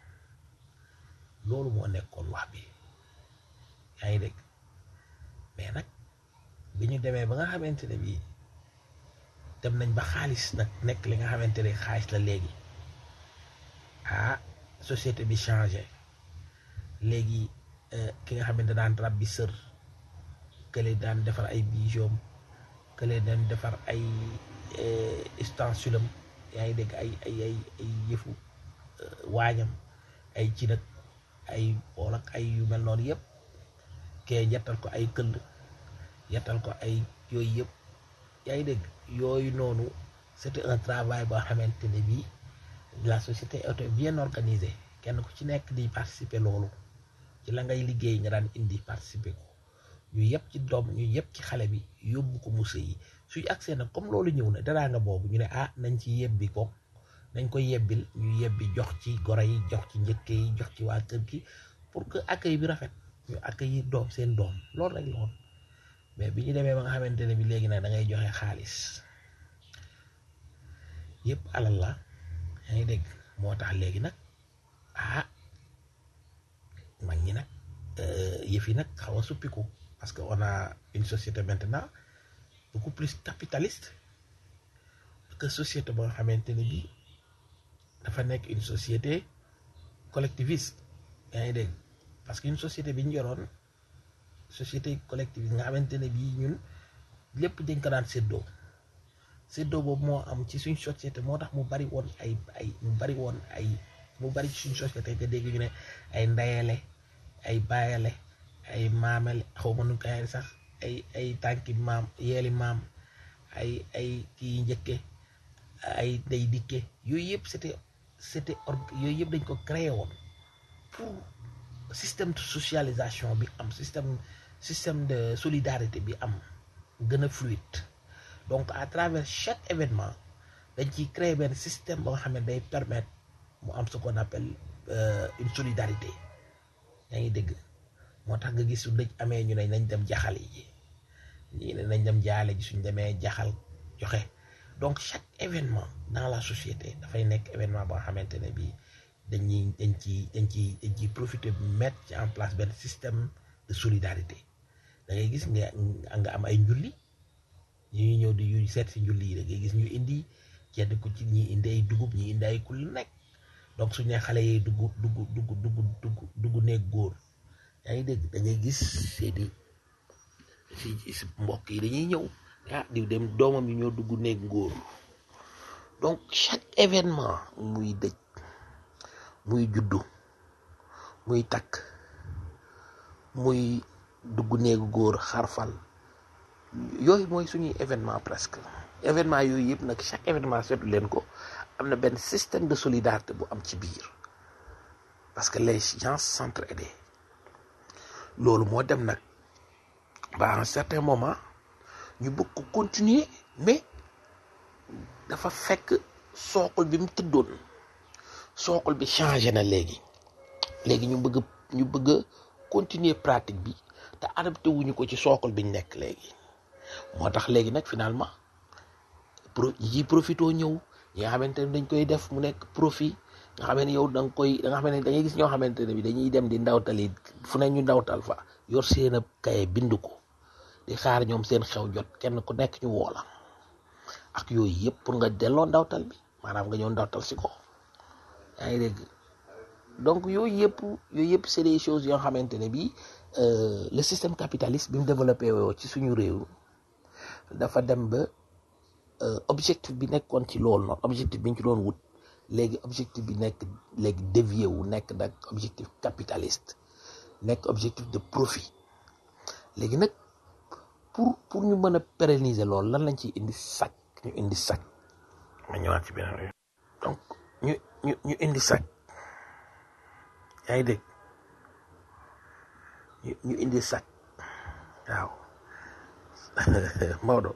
loolu moo nekkoon wax bi yaa ngi dégg mais nag bi ñu demee ba nga xamante ne bii dem nañ ba xaalis nag nekk li nga xamante ne xaalis la léegi ah société bi changé léegi ki nga xamante daan rab bi sër kële daan defar ay bijoux kële daan defar ay ustensilam yaa ngi dégg ay ay ay ay yëfu waañam ay ci nag ay bool ak ay yu mel noonu yëpp kee yettal ko ay këll yettal ko ay yooyu yëpp yaa ngi dégg yooyu noonu c'était un travail boo xamante ne bii la société était bien organisée kenn ku ci nekk di participer loolu ci la ngay liggéey nga daan indi participer ko ñu yëpp ci doom ñu yëpp ci xale bi yóbbu ko musée yi suy accès nag comme loolu ñëw na daraa nga boobu ñu ne ah nañ ci yebbi ko nañ ko yebbil ñu yebbi jox ci goro yi jox ci njëkke yi jox ci waa kër gi pour que accueil bi rafet ñu accueillir doom seen doom loolu rek la woon mais bi ñu demee ba nga xamante ne bi léegi nag da ngay joxe xaalis yëpp alal la yaa ngi dégg moo tax léegi nag ah mag ñi nag yëf yi nag xaw a suppiku parce que on a une société maintenant beaucoup plus capitaliste que société ba nga xamante ne bi dafa nekk une société collectiviste yaa ngi dégg parce que une société bi ñu yoroon société collectiviste nga xamante ne bii ñun lépp dañ ko daan séddoo séddoo boobu moo am ci suñ société moo tax mu bari woon ay ay mu bari woon ay mu bari ci suñ société nga dégg ñu ne ay ndayale ay baayale ay maamale xaw ma nu koy sax ay ay tànki maam yeeli maam ay ay kii njëkke ay day dikke yooyu yëpp c'était c'était or yooyu yëpp dañ ko créé woon pour système de socialisation bi am système système de solidarité bi am gën a fluide donc à travers chaque événement dañ ciy créer benn système ba nga xam ne day permettre mu am ce qu'on appelle une solidarité yaa ngi dégg moo tax nga gis su dëj amee ñu ne nañ dem jaxal yi ñii ne nañ dem jaale ji suñ demee jaxal joxe donc chaque événement dans la société dafay nekk événement ba nga xamante ne bii dañuy dañ ci dañ ci dañ ciy profiter mettre ci en place benn système de solidarité da ngay gis nga nga am ay njulli ñu ñëw di yu seet si njulli yi da ngay gis ñu indi kenn ku ci ñi indi ay dugub ñi indi ay kul nekk donc suñu nee xale yi dugg dugg dugg dugg dugg dugg nekk góor yaa ngi dégg da ngay gis seeni si si mbokk yi dañuy ñëw ah di dem doomam yi ñoo dugg nekk góor donc chaque événement muy dëj muy juddu muy takk muy dugg néegu góor xarfal yooyu mooy suñuy événement presque événement yooyu yëpp nag chaque événement seetu leen ko am na benn système de solidarité bu am ci biir parce que les gens s'entraidaient loolu moo dem nag ba à un certain moment ñu bëgg ko continuer mais dafa fekk sookul bi mu tëddoon sookul bi changé na léegi léegi ñu bëgg ñu bëgg a continuer pratique bi te adapté wuñu ko ci sookul bi ñu nekk léegi moo tax léegi nag finalement pro yi profitoo ñëw ñi nga xamante ne dañ koy def mu nekk profit nga xam ne yow da nga koy da nga xam ne da ngay gis ñoo xamante ne bi dañuy dem di ndawtali fu ne ñu ndawtal fa yor seen ab kaye bind ko di xaar ñoom seen xew jot kenn ku nekk ñu woola ak yooyu yëpp pour nga delloo ndawtal bi maanaam nga ñëw ndawtal si ko yaa ngi dégg donc yooyu yëpp yooyu yëpp c'est des choses yoo xamante ne bi le système capitaliste bi mu développé woo ci suñu réew dafa dem ba objectif bi nekkoon ci loolu noonu objectif bi ñu ci doon wut léegi objectif bi nekk léegi dévié wu nekk nag objectif capitaliste nekk objectif de profit léegi nag pour pour ñu mën a pérenniser loolu lan lañ ciy indi sac ñu indi sac ma ñëwaat ci beneen donc ñu ñu ñu indi sac yaa ngi dégg ñu ñu indi sac waaw Maodo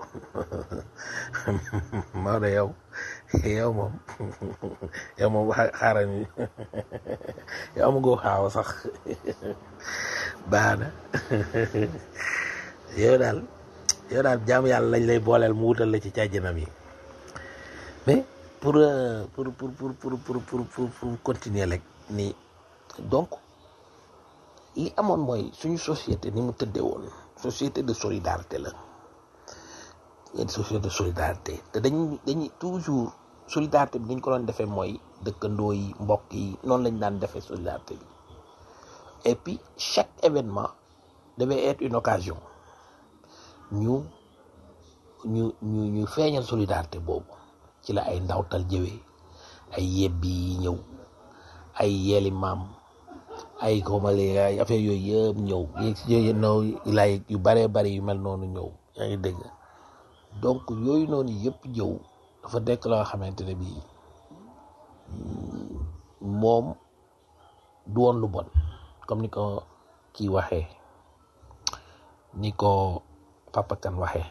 Maodo yow yow moom yow moom xaaral ni yow am nga xaaw sax baax na yow daal yow daal jaam yàlla lañ lay booleel mu wutal la ci càjjanam yi mais pour pour pour pour pour pour pour pour pour continuer rek ni donc li amoon mooy suñu société ni mu tëddee woon société de solidarité la une société de solidarité te dañuy dañuy toujours solidarité bi dañ ko doon defee mooy dëkkandoo yi mbokk yi noonu lañ daan defee solidarité bi et puis chaque événement devait être une occasion ñu ñu ñu ñu feeñal solidarité boobu ci la ay ndawtal jëwee ay yebbi yi ñëw ay yeeli maam ay xawmale ay affaire yooyu yëpp ñëw yooyu noonu lay yu baree bari yu mel noonu ñëw yaa ngi dégg donc yooyu noonu yëpp ñëw dafa nekk loo xamante ne bii moom du woon lu bon comme ni ko kii waxee ni ko Papa Kane waxee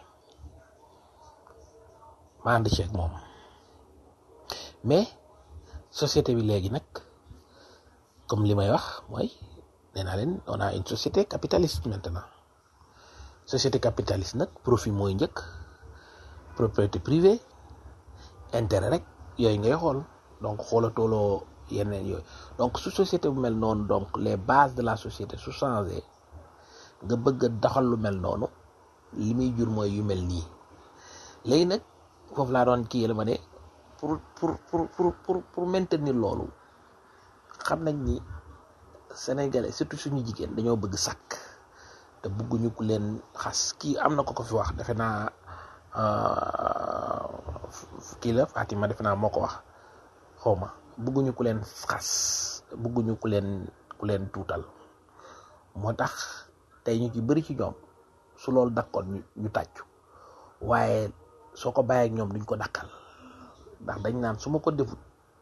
ma ànd ceeg moom mais société bi léegi nag comme li may wax mooy nee naa leen on a une société capitaliste maintenant société capitaliste nag profit mooy njëkk propriété privée intérêt rek yooyu ngay xool donc xoolatooloo yeneen yooyu donc su société bu mel noonu donc les bases de la société su changé nga bëgg a doxal lu mel noonu li muy jur mooy yu mel nii léegi nag foofu laa doon kii la ma ne pour pour pour pour pour pour maintenir loolu xam nañ ni sénégalais surtout suñu jigéen dañoo bëgg sàkk te bëgguñu ku leen xas kii am na ko ko fi wax defe naa kii la Fatima defe naa moo ko wax xaw ma bëgguñu ku leen xas bëgguñu ku leen ku leen tuutal moo tax tey ñu ci bëri ci ñoom su loolu dakkoon ñu ñu tàccu waaye soo ko bàyyee ak ñoom duñ ko dakkal ndax dañ naan su ma ko defut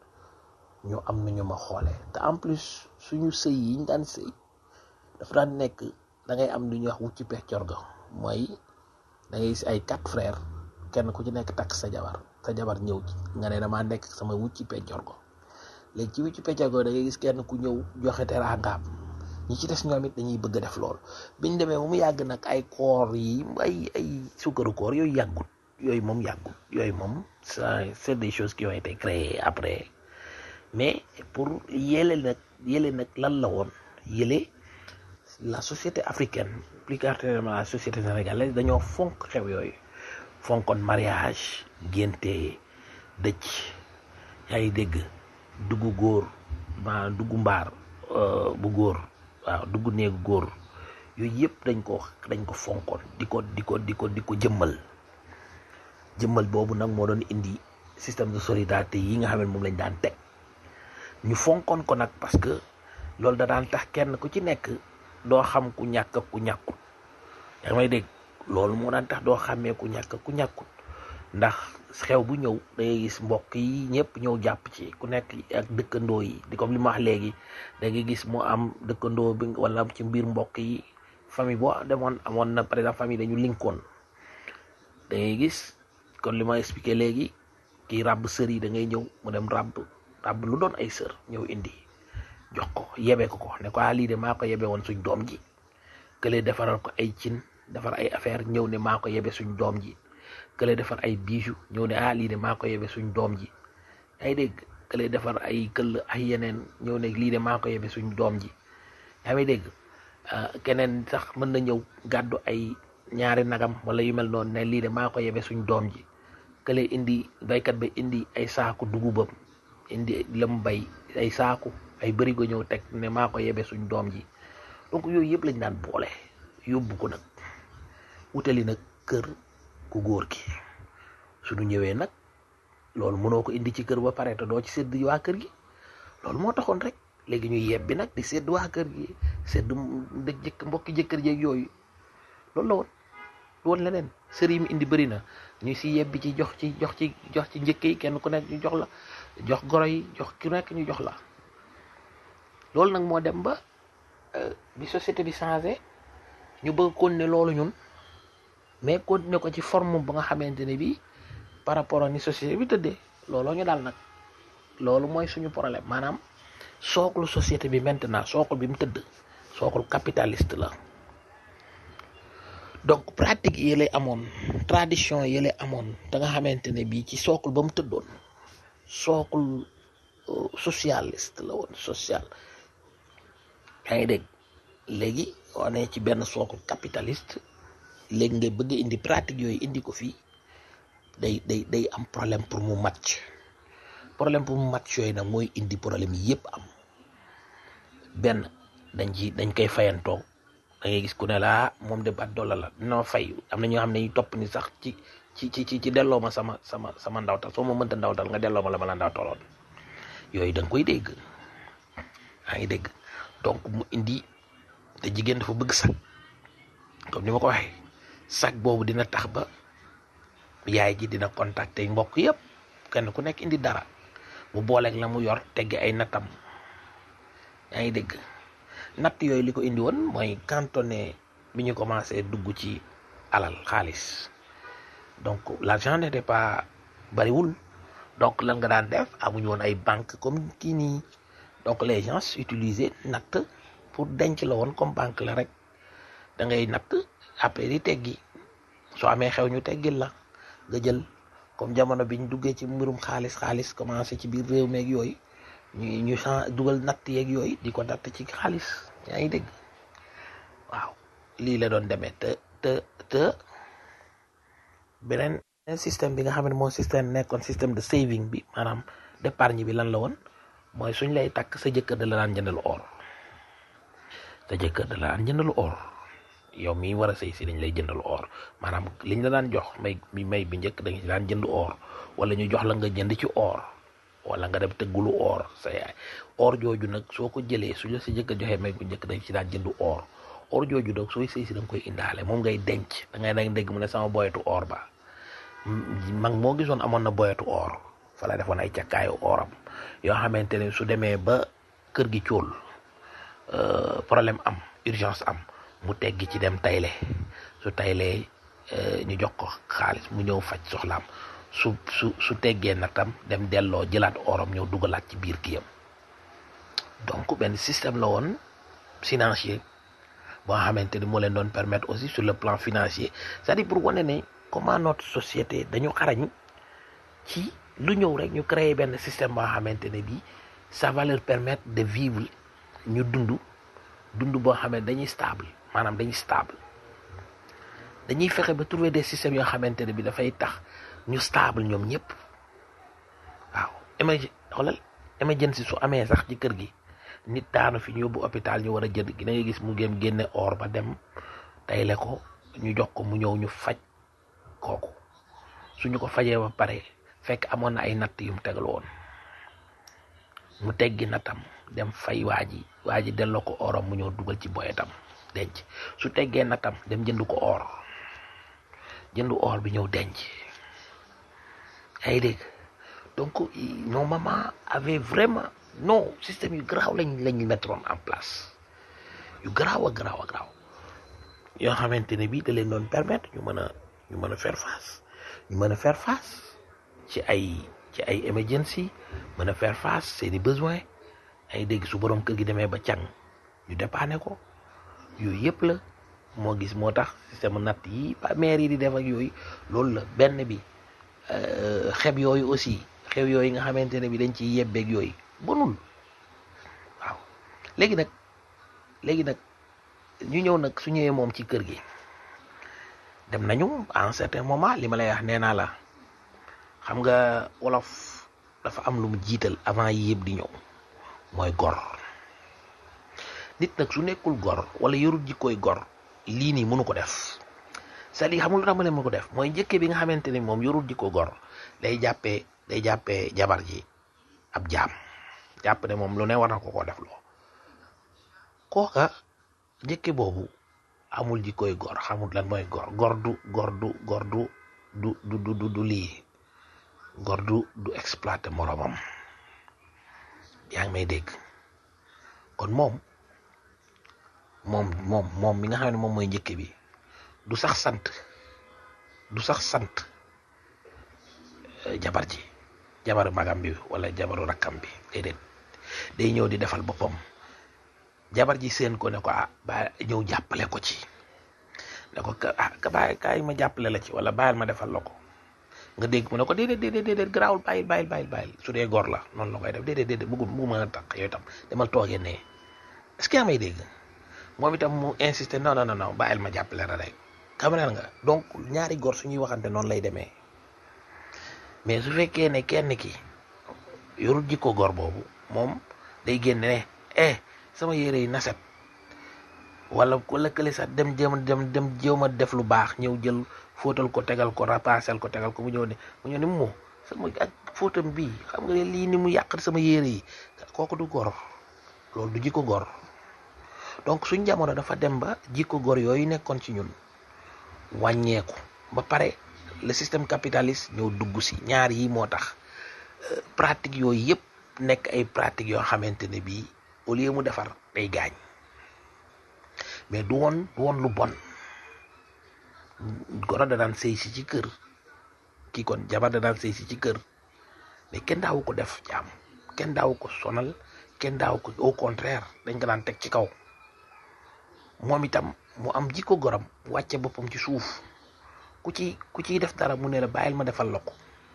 ñu am na ñu ma xoolee te en plus suñu sëy yi ñu daan sëy dafa daan nekk da ngay am lu ñuy wax wucci peccor ga mooy da ngay gis ay quatre frères kenn ku ci nekk takk sa jabar sa jabar ñëw ci nga ne damaa nekk sama wucci peccor go léegi ci wucci peccor go da ngay gis kenn ku ñëw joxe teraangaam ñi ci des ñoom it dañuy bëgg a def lool biñ demee ba mu yàgg nag ay koor yi ay ay sukkaru koor yooyu yàggut yooyu moom yàggut yooyu moom ça c'est des choses qui ont été créées après mais pour yële nag yële nag lan la woon yële la société africaine plus particulièrement la société sénégalaise dañoo fonk xew yooyu fonkoon mariage ngénte dëcc yaa ngi dégg dugg góor ma dugg mbaar bu góor waaw dugg néegu góor yooyu yëpp dañ ko dañ ko fonkoon di ko di ko di ko di ko jëmmal jëmmal boobu nag moo doon indi système de solidarité yi nga xam ne moom lañ daan teg ñu fonkoon ko nag parce que loolu da daan tax kenn ku ci nekk doo xam ku ñàkk ku ñàkkut yaa ngi may dégg loolu moo daan tax doo xàmmee ku ñàkk ku ñàkkut ndax xew bu ñëw da ngay gis mbokk yi ñëpp ñëw jàpp ci ku nekk ak dëkkandoo yi di comme li ma wax léegi da ngay gis mu am dëkkandoo bi wala ci mbir mbokk yi famille boo demoon amoon na par exemple famille dañu linkoon da ngay gis kon li ma expliqué léegi kii ràbb sër yi da ngay ñëw mu dem ràbb ràbb lu doon ay sër ñëw indi jox ko yebe ko ko ne ko ah lii de maa ko yebe woon suñ doom ji kële defaral ko ay cin defar ay affaire ñëw ne maa ko yebe suñ doom ji kële defar ay bijoux ñëw ne ah lii de maa ko yebe suñ doom ji ay dégg kële defar ay këll ay yeneen ñëw ne lii de maa ko yebe suñ doom ji yaa may dégg keneen sax mën na ñëw gàddu ay ñaari nagam wala yu mel noonu ne lii de maa ko yebe suñ doom ji kële indi baykat ba indi ay saaku dugubam indi lam bay ay saaku ay bërigo ñëw teg ne maa ko yebe suñ doom ji donc yooyu yëpp lañ daan boole yóbbu ko nag wutali nag kër ku góor gi suñu ñëwee nag loolu mënoo ko indi ci kër ba pare te doo ci sédd waa kër gi loolu moo taxoon rek léegi ñu yebbi nag di sédd waa kër gi sédd dëkk jëkk mbokki jëkkër jeeg yooyu loolu la woon du woon leneen sër yi mu indi bëri na ñu si yebbi ci jox ci jox ci jox ci njëkk yi kenn ku nekk ñu jox la jox goro yi jox ku nekk ñu jox la loolu nag moo dem ba bi société bi changé ñu bëgg continuer loolu ñun mais continuer ko ci forme ba nga xamante ne bii par rapport ak ni société bi tëddee looloo ñu daal nag loolu mooy suñu problème maanaam sooklu société bi maintenant sookul bi mu tëdd sookul capitaliste la donc pratique yële amoon tradition yële amoon da nga xamante ne bii ci sookul ba mu tëddoon sookul socialiste la woon social yaa ngi dégg léegi on est ci benn sookul capitaliste léegi nga bëgg indi pratique yooyu indi ko fii day day day am problème pour mu match problème pour mu match yooyu nag mooy indi problème yi yëpp am benn dañ ci dañ koy fayantoo da ngay gis ku ne laa moom de bat dolla la dina fay am na ñoo xam ne ñu topp ni sax ci ci ci ci delloo ma sama sama sama ndawtal soo ma mënta ndawtal nga delloo ma la ma la ndawtaloon yooyu da nga koy dégg yaa ngi dégg donc mu indi te jigéen dafa bëgg sag comme ni ma ko waxee sag boobu dina tax ba yaay ji dina contacter mbokk yëpp kenn ku nekk indi dara mu booleeg la mu yor tegge ay nattam yaa ngi dégg natt yooyu li ko indi woon mooy cantonné bi ñu commencé dugg ci alal xaalis donc l'argent n'était pas bariwul donc lan nga daan def amuñu woon ay banque comme kii nii donc les gens utilisaient natt pour denc la woon comme banque la rek da ngay natt après di teggi soo amee xew ñu teggil la nga jël comme jamono biñ duggee ci mbirum xaalis xaalis commencé ci biir réew meeg yooyu ñu ñu chan dugal natt yeeg yooyu di ko natt ci xaalis yaa ngi dégg waaw lii la doon demee te te te beneen système bi nga xam ne moo système nekkoon système de saving bi maanaam d'épargne bi lan la woon mooy suñ lay takk sa jëkkër da la daan jëndalu or sa jëkkër da la daan jëndalu or yow mii war a sëy si dañ lay jëndalu or maanaam liñ la daan jox may bi may bi njëkk dañ daan jënd or wala ñu jox la nga jënd ci or wala nga dem tëggulu or sa yaay or jooju nag soo ko jëlee su la sa jëkkër joxee may bu njëkk dañ ci daan jëndu or or jooju nag sooy sëy si da nga koy indaale moom ngay denc da ngay nag dégg mu ne sama boyetu or ba mag moo gisoon amoon na boyetu or fa la defoon ay cakkaayu oram yoo xamante ne su demee ba kër gi cóol problème am urgence am mu teggi ci dem tayle su taylee ñu jox ko xaalis mu ñëw faj soxlaam su su su teggee natam dem delloo jëlaat oram ñëw dugalaat ci biir kiyam donc benn système la woon financier boo xamante ni moo leen doon permettre aussi sur le plan financier c'est-à-dire pour wane ne comment notre société dañu xarañ ci lu ñëw rek ñu créer benn système boo xamante ne bii ça va leur permettre de vivre ñu dund dund boo xam ne dañuy stable maanaam dañuy stable dañuy fexe ba trouver des systèmes yoo xamante ne bi dafay tax ñu stable ñoom ñëpp waaw émerg xoolal émergence su amee sax ci kër gi nit daanu fi ñu yóbbu hôpital ñu war a jënd gi da ngay gis mu gém génne or ba dem tayle ko ñu jox ko mu ñëw ñu faj kooku suñu ko fajee ba pare fekk amoon na ay natt yu mu tegal woon mu teggi nattam dem fay waa ji waa ji delloo ko oram mu ñëw dugal ci boyetam denc su teggee nattam dem jënd ko or jënd or bi ñëw denc yaa ngi dégg donc nos mamans avaient vraiment non système yu garaaw lañ lañ mettroon en place yu garaaw a garaaw a garaaw yoo xamante ne bii da leen doon permettre ñu mën a ñu mën a faire face ñu mën a faire face ci ay ci ay emergency mën a faire face seeni besoin ay dégg su borom kër gi demee ba càng ñu dépanner ko yooyu yëpp la moo gis moo tax système natt yi ba maire yi di def ak yooyu loolu la benn bi xeb yooyu aussi xew yooyu nga xamante ne bi dañ ciy yebbeeg yooyu bonul waaw léegi nag léegi nag ñu ñëw nag su ñëwee moom ci kër gi dem nañu à un certain moment li ma lay wax nee naa la xam nga wolof dafa am lu mu jiital avant yi yëpp di ñëw mooy gor nit nag su nekkul gor wala yorul jikkooy gor lii nii mënu ko def c'est-à-dire xamul lu tax ma ne mënu ko def mooy njëkke bi nga xamante ni moom yorul jikko gor day jàppee day jàppee jabar ji ab jaam jàpp ne moom lu ne war na ko ko def loo kooka njëkke boobu amul jikkoy gor xamul lan mooy gor gor du gor du gor du du du du du du lii gor du du exploiter moromam yaa ngi may dégg kon moom moom moom moom mi nga xam ne moom mooy njëkke bi du sax sant du sax sant jabar ji jabaru magam bi wala jabaru rakkam bi déedéet day ñëw di defal boppam jabar ji seen ko ne ko ah ba ñëw jàppale ko ci ne ko ah ka bàyyi kaay ma jàppale la ci wala bàyyil ma defal la ko nga dégg mu ne ko déedéet déedéet déedéet garaawul bàyyil bàyyil bàyyil bàyyil su dee góor la noonu la koy def déedéet déedéet bëggul bëggu ma tax yooyu tam demal toogee nee est-ce que yaa may dégg moom itam mu insisté non non non bàyyil ma jàppale la rek caméral nga donc ñaari góor suñuy waxante noonu lay demee mais su fekkee ne kenn ki yorul jikko góor boobu moom day génne ne eh sama yére yi naset wala wala kële sax dem jéem dem dem jéem a def lu baax ñëw jël fóotal ko tegal ko rapasel ko tegal ko mu ñëw ne mu ñëw ne mu sama ak fóotam bii xam nga ne lii ni mu yàq sama yére yi kooku du góor loolu du jikko góor donc suñ jamono dafa dem ba jikko góor yooyu nekkoon ci ñun wàññeeku ba pare le système capitaliste ñëw dugg si ñaar yi moo tax euh, pratique yooyu yëpp nekk ay pratiques yoo xamante ne bii au lieu mu defar day gaañ mais du woon du woon lu bon goro da daan sëy si ci kër kii kon jabar da daan sëy si ci kër mais kenn daawu ko def jaam kenn daawu ko sonal kenn daawu ko au contraire dañ ko daan teg ci kaw moom itam mu am jikko goram wàcce boppam ci suuf ku ci ku ciy def dara mu ne la bàyyil ma defal la ko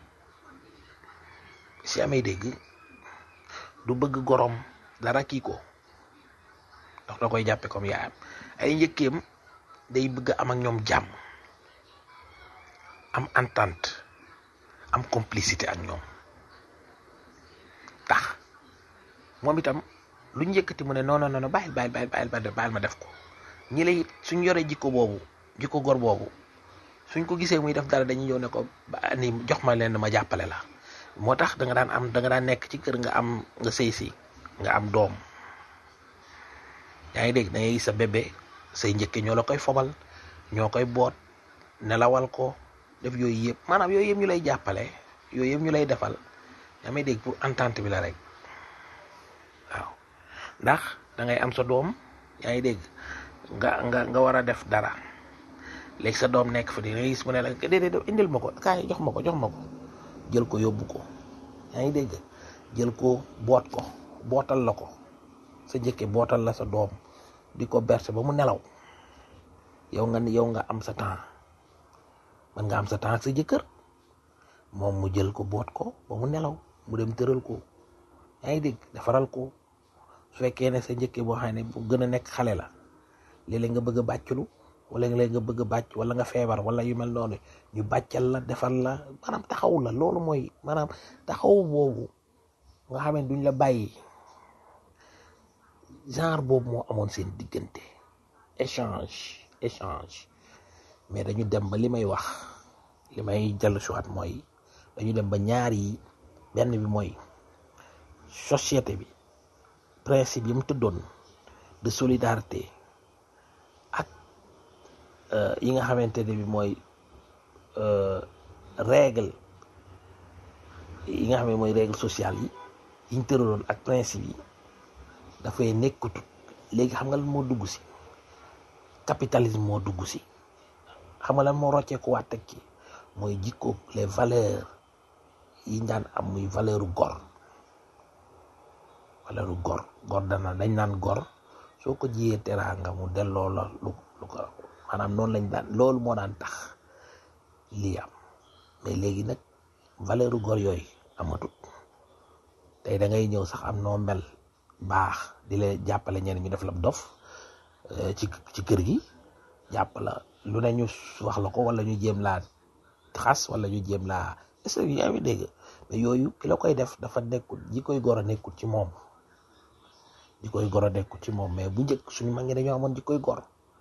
si amee dégg du bëgg gorom dara kii ko ndax da koy jàppe comme yaayam ay njëkkeem day bëgg am ak ñoom jàmm am entente am complicité ak ñoom tax moom itam lu njëkkati mu ne non non non bàyyil bàyyil bàyyil bàyyil bàyyil ma def ko ñi lay it suñ yoree jikko boobu jikko gor boobu suñ ko gisee muy def dara dañuy ñëw ne ko ba ni jox ma leen ma jàppale la moo tax da nga daan am da nga daan nekk ci kër nga am nga sëy si nga am doom yaa ngi dégg da ngay gis sa bébé say njëkke ñoo la koy fobal ñoo koy boot nelawal ko def yooyu yëpp maanaam yooyu yëpp ñu lay jàppale yooyu yëpp ñu lay defal yaa may dégg pour entente bi la rek waaw ndax da ngay am sa doom yaa ngi dégg nga nga nga war a def dara léegi sa doom nekk fa di nga gis mu ne la déedéet indil ma ko kaay jox ma ko jox ma ko jël ko yóbbu ko yaa ngi dégg jël ko boot ko bootal la ko sa njëkke bootal la sa doom di ko berse ba mu nelaw yow nga yow nga am sa temps man nga am sa temps ak sa jëkkër moom mu jël ko boot ko ba mu nelaw mu dem tëral ko yaa ngi dégg defaral ko su fekkee ne sa njëkke boo xam ne bu gën a nekk xale la léeg-léeg nga bëgg a bàcculu wala léeg nga bëgg a bàcc wala nga feebar wala yu mel noonu ñu bàccal la defal la maanaam taxaw la loolu mooy maanaam taxaw boobu nga xam ne duñ la bàyyi genre boobu moo amoon seen diggante échange échange mais dañu dem ba li may wax li may jàll suwaat mooy dañu dem ba ñaar yi benn bi mooy société bi principe yi mu tëddoon de solidarité ak yi nga xamante ne bi mooy règle yi nga xam ne mooy règle sociale yi yi ñu tëraloon ak principe yi dafay nekkutut léegi xam nga lan moo dugg si capitalisme moo dugg si xam nga lan moo rocceeku waat teg ci mooy jikko les valeurs yi ñu daan am muy valeuru gor valeuru gor gor dana dañ naan gor soo ko jiyee teraanga mu delloo la lu lu ko maanaam noonu lañ daan loolu moo daan tax lii am mais léegi nag valeuru gor yooyu amatut tey da ngay ñëw sax am noo mel baax di la jàppale ñeneen ñu def la dof ci ci kër gi jàpp la lu ne ñu wax la ko wala ñu jéem laa xas wala ñu jéem laa est-ce que yaa ngi dégg mais yooyu ki la koy def dafa nekkul ji koy gor a nekkul ci moom ji koy gor a nekkul ci moom mais bu njëkk suñu mag ñi dañoo amoon ji koy gor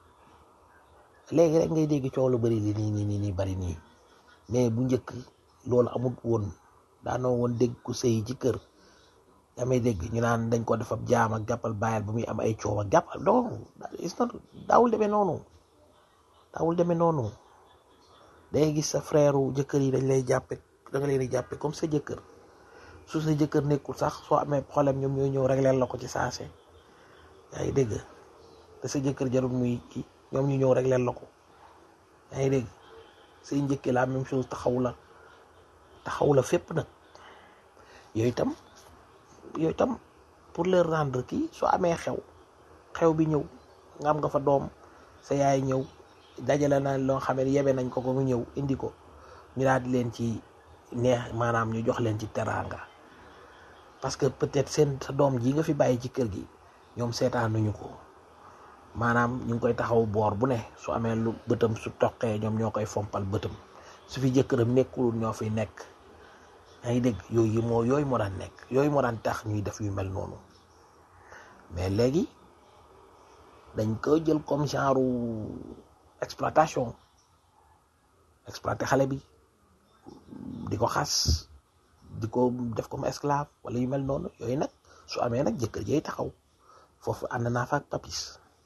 léegi rek ngay dégg coow lu bari li nii nii nii nii bari nii mais bu njëkk loolu amut woon daanoo woon dégg ku sëy ci kër yaa may dégg ñu naan dañ ko def ab jaam ak jàppal bàyyal bu muy am ay coow ak jàppal non it's not daawul demee noonu daawul demee noonu day gis sa frère jëkkër yi dañ lay jàppe da nga leen di jàppe comme sa jëkkër su sa jëkkër nekkul sax soo amee problème ñoom ñooy ñëw régleel la ko ci saase yaa ngi dégg te sa jëkkër jarul muy kii ñoom ñu ñëw régleel la ko yaa ngi dégg say njëkkee la même chose taxaw la taxaw la fépp nag yooyu itam yooyu itam pour leur rendre kii soo amee xew xew bi ñëw nga am nga fa doom sa yaay ñëw dajale na loo xam ne yebe nañ ko ko mu ñëw indi ko ñu daal di leen ci neex maanaam ñu jox leen ci teraanga parce que peut-être seen sa doom ji nga fi bàyyi ci kër gi ñoom seetaanuñu ko maanaam ñu ngi koy taxaw boor bu ne su amee lu bëtam su toqee ñoom ñoo koy fompal bëtam su fi jëkkëram nekkul ñoo fi nekk yaa ngi dégg yooyu moo yooyu moo daan nekk yooyu moo daan tax ñuy def yu mel noonu mais léegi dañ ko jël comme genre exploitation exploité xale bi di ko xas di ko def comme esclave wala yu mel noonu yooyu nag su amee nag jëkkër jay taxaw foofu ànd naa fa ak papis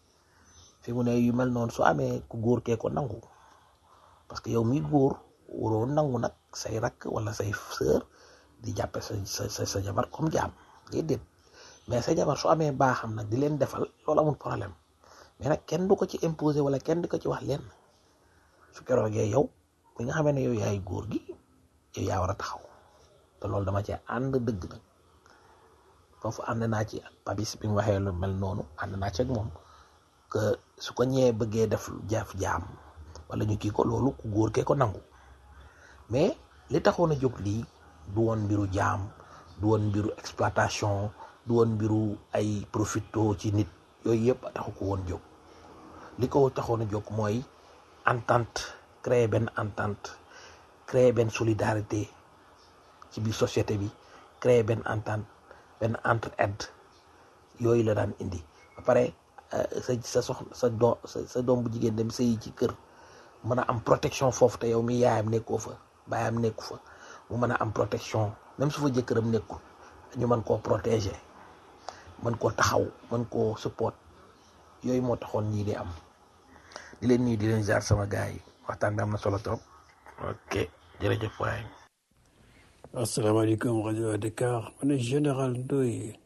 fi mu ne yu mel noonu su amee ku góor kee ko nangu parce que yow mi góor waroo nangu nag say rakk wala say sœur di jàppe sa sa sa sa jabar comme jaam déedéet mais sa jabar su amee baaxam nag di leen defal loolu amul problème mais nag kenn du ko ci imposer wala kenn du ko ci wax leen su keroogee yow mi nga xamee ne yow yaay góor gi yow yaa war a taxaw te loolu dama cee ànd dëgg nag foofu ànd naa ci ak Papis bi mu waxee lu mel noonu ànd naa ci ak moom que su ko ñëwee bëggee def jaf jaam wala ñu kii ko loolu ku góor kee ko nangu mais li taxoon a jóg lii du woon mbiru jaam du woon mbiru exploitation du woon mbiru ay profito ci nit yooyu yëpp taxu ko woon jóg li ko taxoon a jóg mooy entente créer benn entente créer benn solidarité ci biir société bi créer benn entente benn entre-aide yooyu la daan indi ba pare sa sa soxna sa doom sa doom bu jigéen dem sëyi ci kër mën a am protection foofu te yow mi yaayam nekkoo fa baayam nekku fa mu mën a am protection même su fa jëkkëram nekkul ñu mën koo protéger mën koo taxaw mën koo support yooyu moo taxoon ñii di am di leen nuyu di leen jaar sama gars yi waxtaan bi am na solo trop ok jërëjëf waay asalaamaaleykum rajo Dakar man ne général Ndoye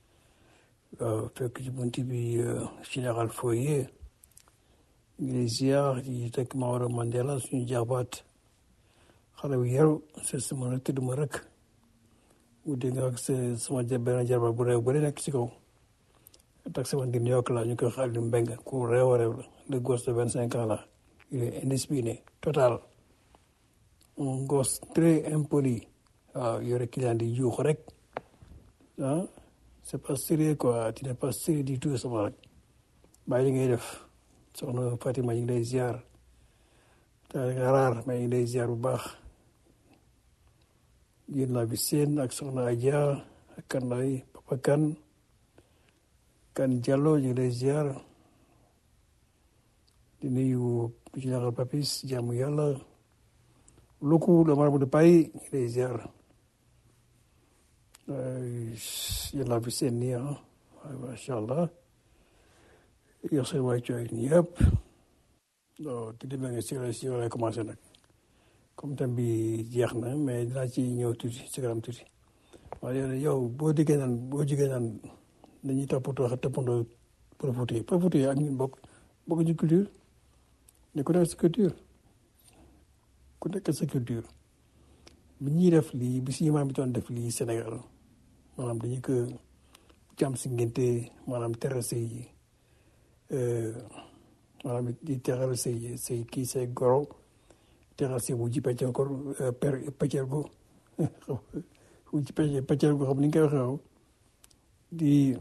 waaw fekk ci bunt bi général Foyer ngi lay ziar di teg Maodo Mandela suñu jaabaat xale bu yaru c'est sama rek tudd ma rek mu dégg nga ak sama benn jarbaat bu réew bu nekk ci kaw tax sama ngir New York la ñu koy xaar di mbeng ku réew a réew la le gosse de vingt cinq ans la il est indiscipliné total un gosse très impoli waaw yore client di juux rek ah c'est pas sérieux quoi tu n'es pas sérieux du tout sama rek bàyyi li ngay def soxna Fatima ñu ngi lay ziar te nga raar mais ñu ngi lay ziar bu baax yéen laa bi seen ak soxna Adja ak kan lay papa kan kan Diallo ñu ngi lay ziar di nuyu général Papis jaamu yàlla Luku le marabout de Paris ñu ngi lay ziar yéen laa fi seen nii ah waaye macha allah yor seen waay cooy nii yëpp non te demee nga si si lay commencé nag comme tam bi jeex na mais dinaa ci ñëw tuuti si kanam tuuti waaye yow boo diggee naan boo jigee naan dañuy toppatoo toppandoo profité yi profité yi ak ñun bokk bokk ci culture ne ku nekk sa culture ku nekk sa culture bi ñuy def lii bi si maam bi doon def lii Sénégal maanaam dañu ko jàmm si ngénte maanaam teral say maanaam di teral say say kii say goro teral say wujji peccel ko per peccel ko wujji peccel peccel ko xam ni nga koy waxee di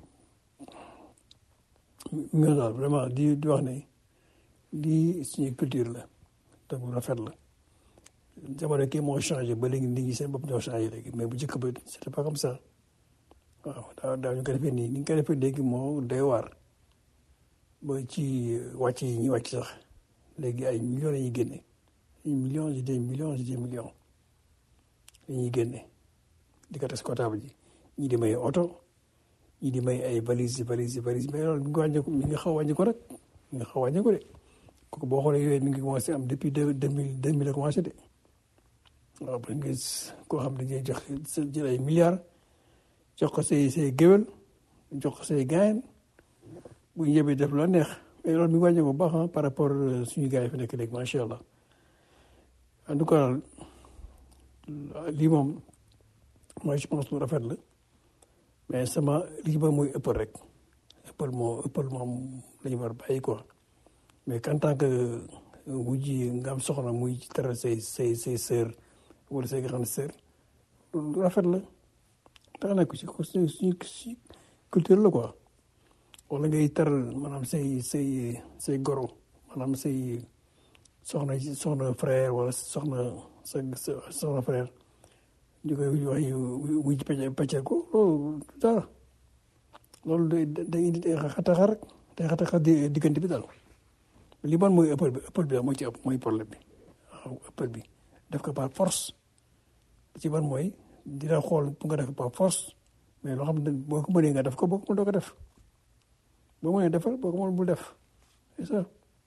nga daal vraiment di di wax ne lii suñu culture la donc rafet la jamono kii moo changé ba léegi nit ñi seen bopp ñoo changé léegi mais bu njëkk ba c'était pas comme ça waaw daaw daaw ñu ko defee nii ni ñu ko defee léegi moo doy waar ba ci wàcc yi ñuy wàcc sax léegi ay millions la ñuy génne ay millions je dis millions je dis millions la ñuy génne di ko teg comptable ji ñii di may oto ñii di may ay valise valise valise mais loolu mi ngi wàññeeku mi ngi xaw a wàññeeku rek mi ngi xaw a wàññeeku de kooku boo xoolee yooyu mi ngi commencé am depuis deux deux mille deux mille la commencé de waaw ba nga gis koo xam ne dañuy jox jël ay milliards jox ko say say géwél jox ko say gaayen bu ñu yebee def la neex mais loolu mi ngi wàññeeku bu baax par rapport suñu gars yi fi nekk léegi macha allah en tout cas lii moom mooy je pense lu rafet la mais sama lii ba muy ëppal rek ëppal moo ëppal moom la ñu war a bàyyi quoi mais en tant que wujji nga am soxna muy teral say say say sœur wala say grande sœur lu rafet la tax na ko ci suñu suñu culture la quoi wala ngay teral maanaam say say say goro maanaam say soxna soxna frère wala soxna sa soxna frère ñu koy wax wujji pecc peccel ko loolu dara loolu day day indi day xataxa rek day xataxa diggante bi daal li man mooy ëppal bi ëppal bi moo ci ëpp mooy problème bi waaw ëppal bi def ko par force ci ban mooy dina xool bu nga def par force mais loo xam ne boo ko mënee nga def ko boo ko mën doo ko def boo mënee defal boo ko mën bul def c'est ça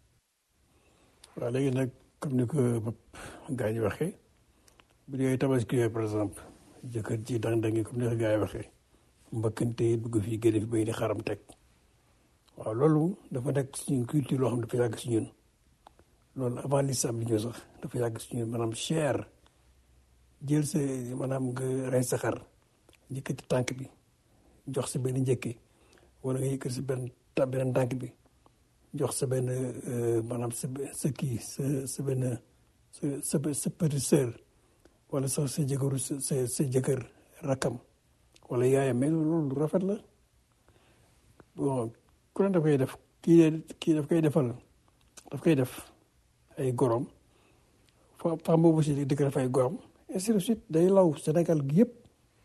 waaw léegi nag comme ni ko gars yi waxee bu dee tabaski yooyu par exemple jëkkër ji dang-dangi comme ni ko gars yi waxee mbëkkante dugg fii génne fi bay di xaram teg waaw loolu dafa nekk suñu culture loo xam dafa yàgg si ñun loolu avant l'islam bi ñëw sax dafa yàgg si ñun maanaam cher jël sa maanaam nga rey sa xar njëkkati tànk bi jox sa benn njëkki wala nga yëkkati sa benn ta beneen tànk bi jox sa benn maanaam sa sa kii sa sa benn sa sa sa petite sœur wala sax sa jëkkëru sa sa sa jëkkër rakkam wala yaayam mais loolu lu rafet la bon ku ne daf koy def kii de kii daf koy defal daf koy def ay gorom fa femme boobu si di ko def ay gorom ainsi de suite day law Sénégal gi yëpp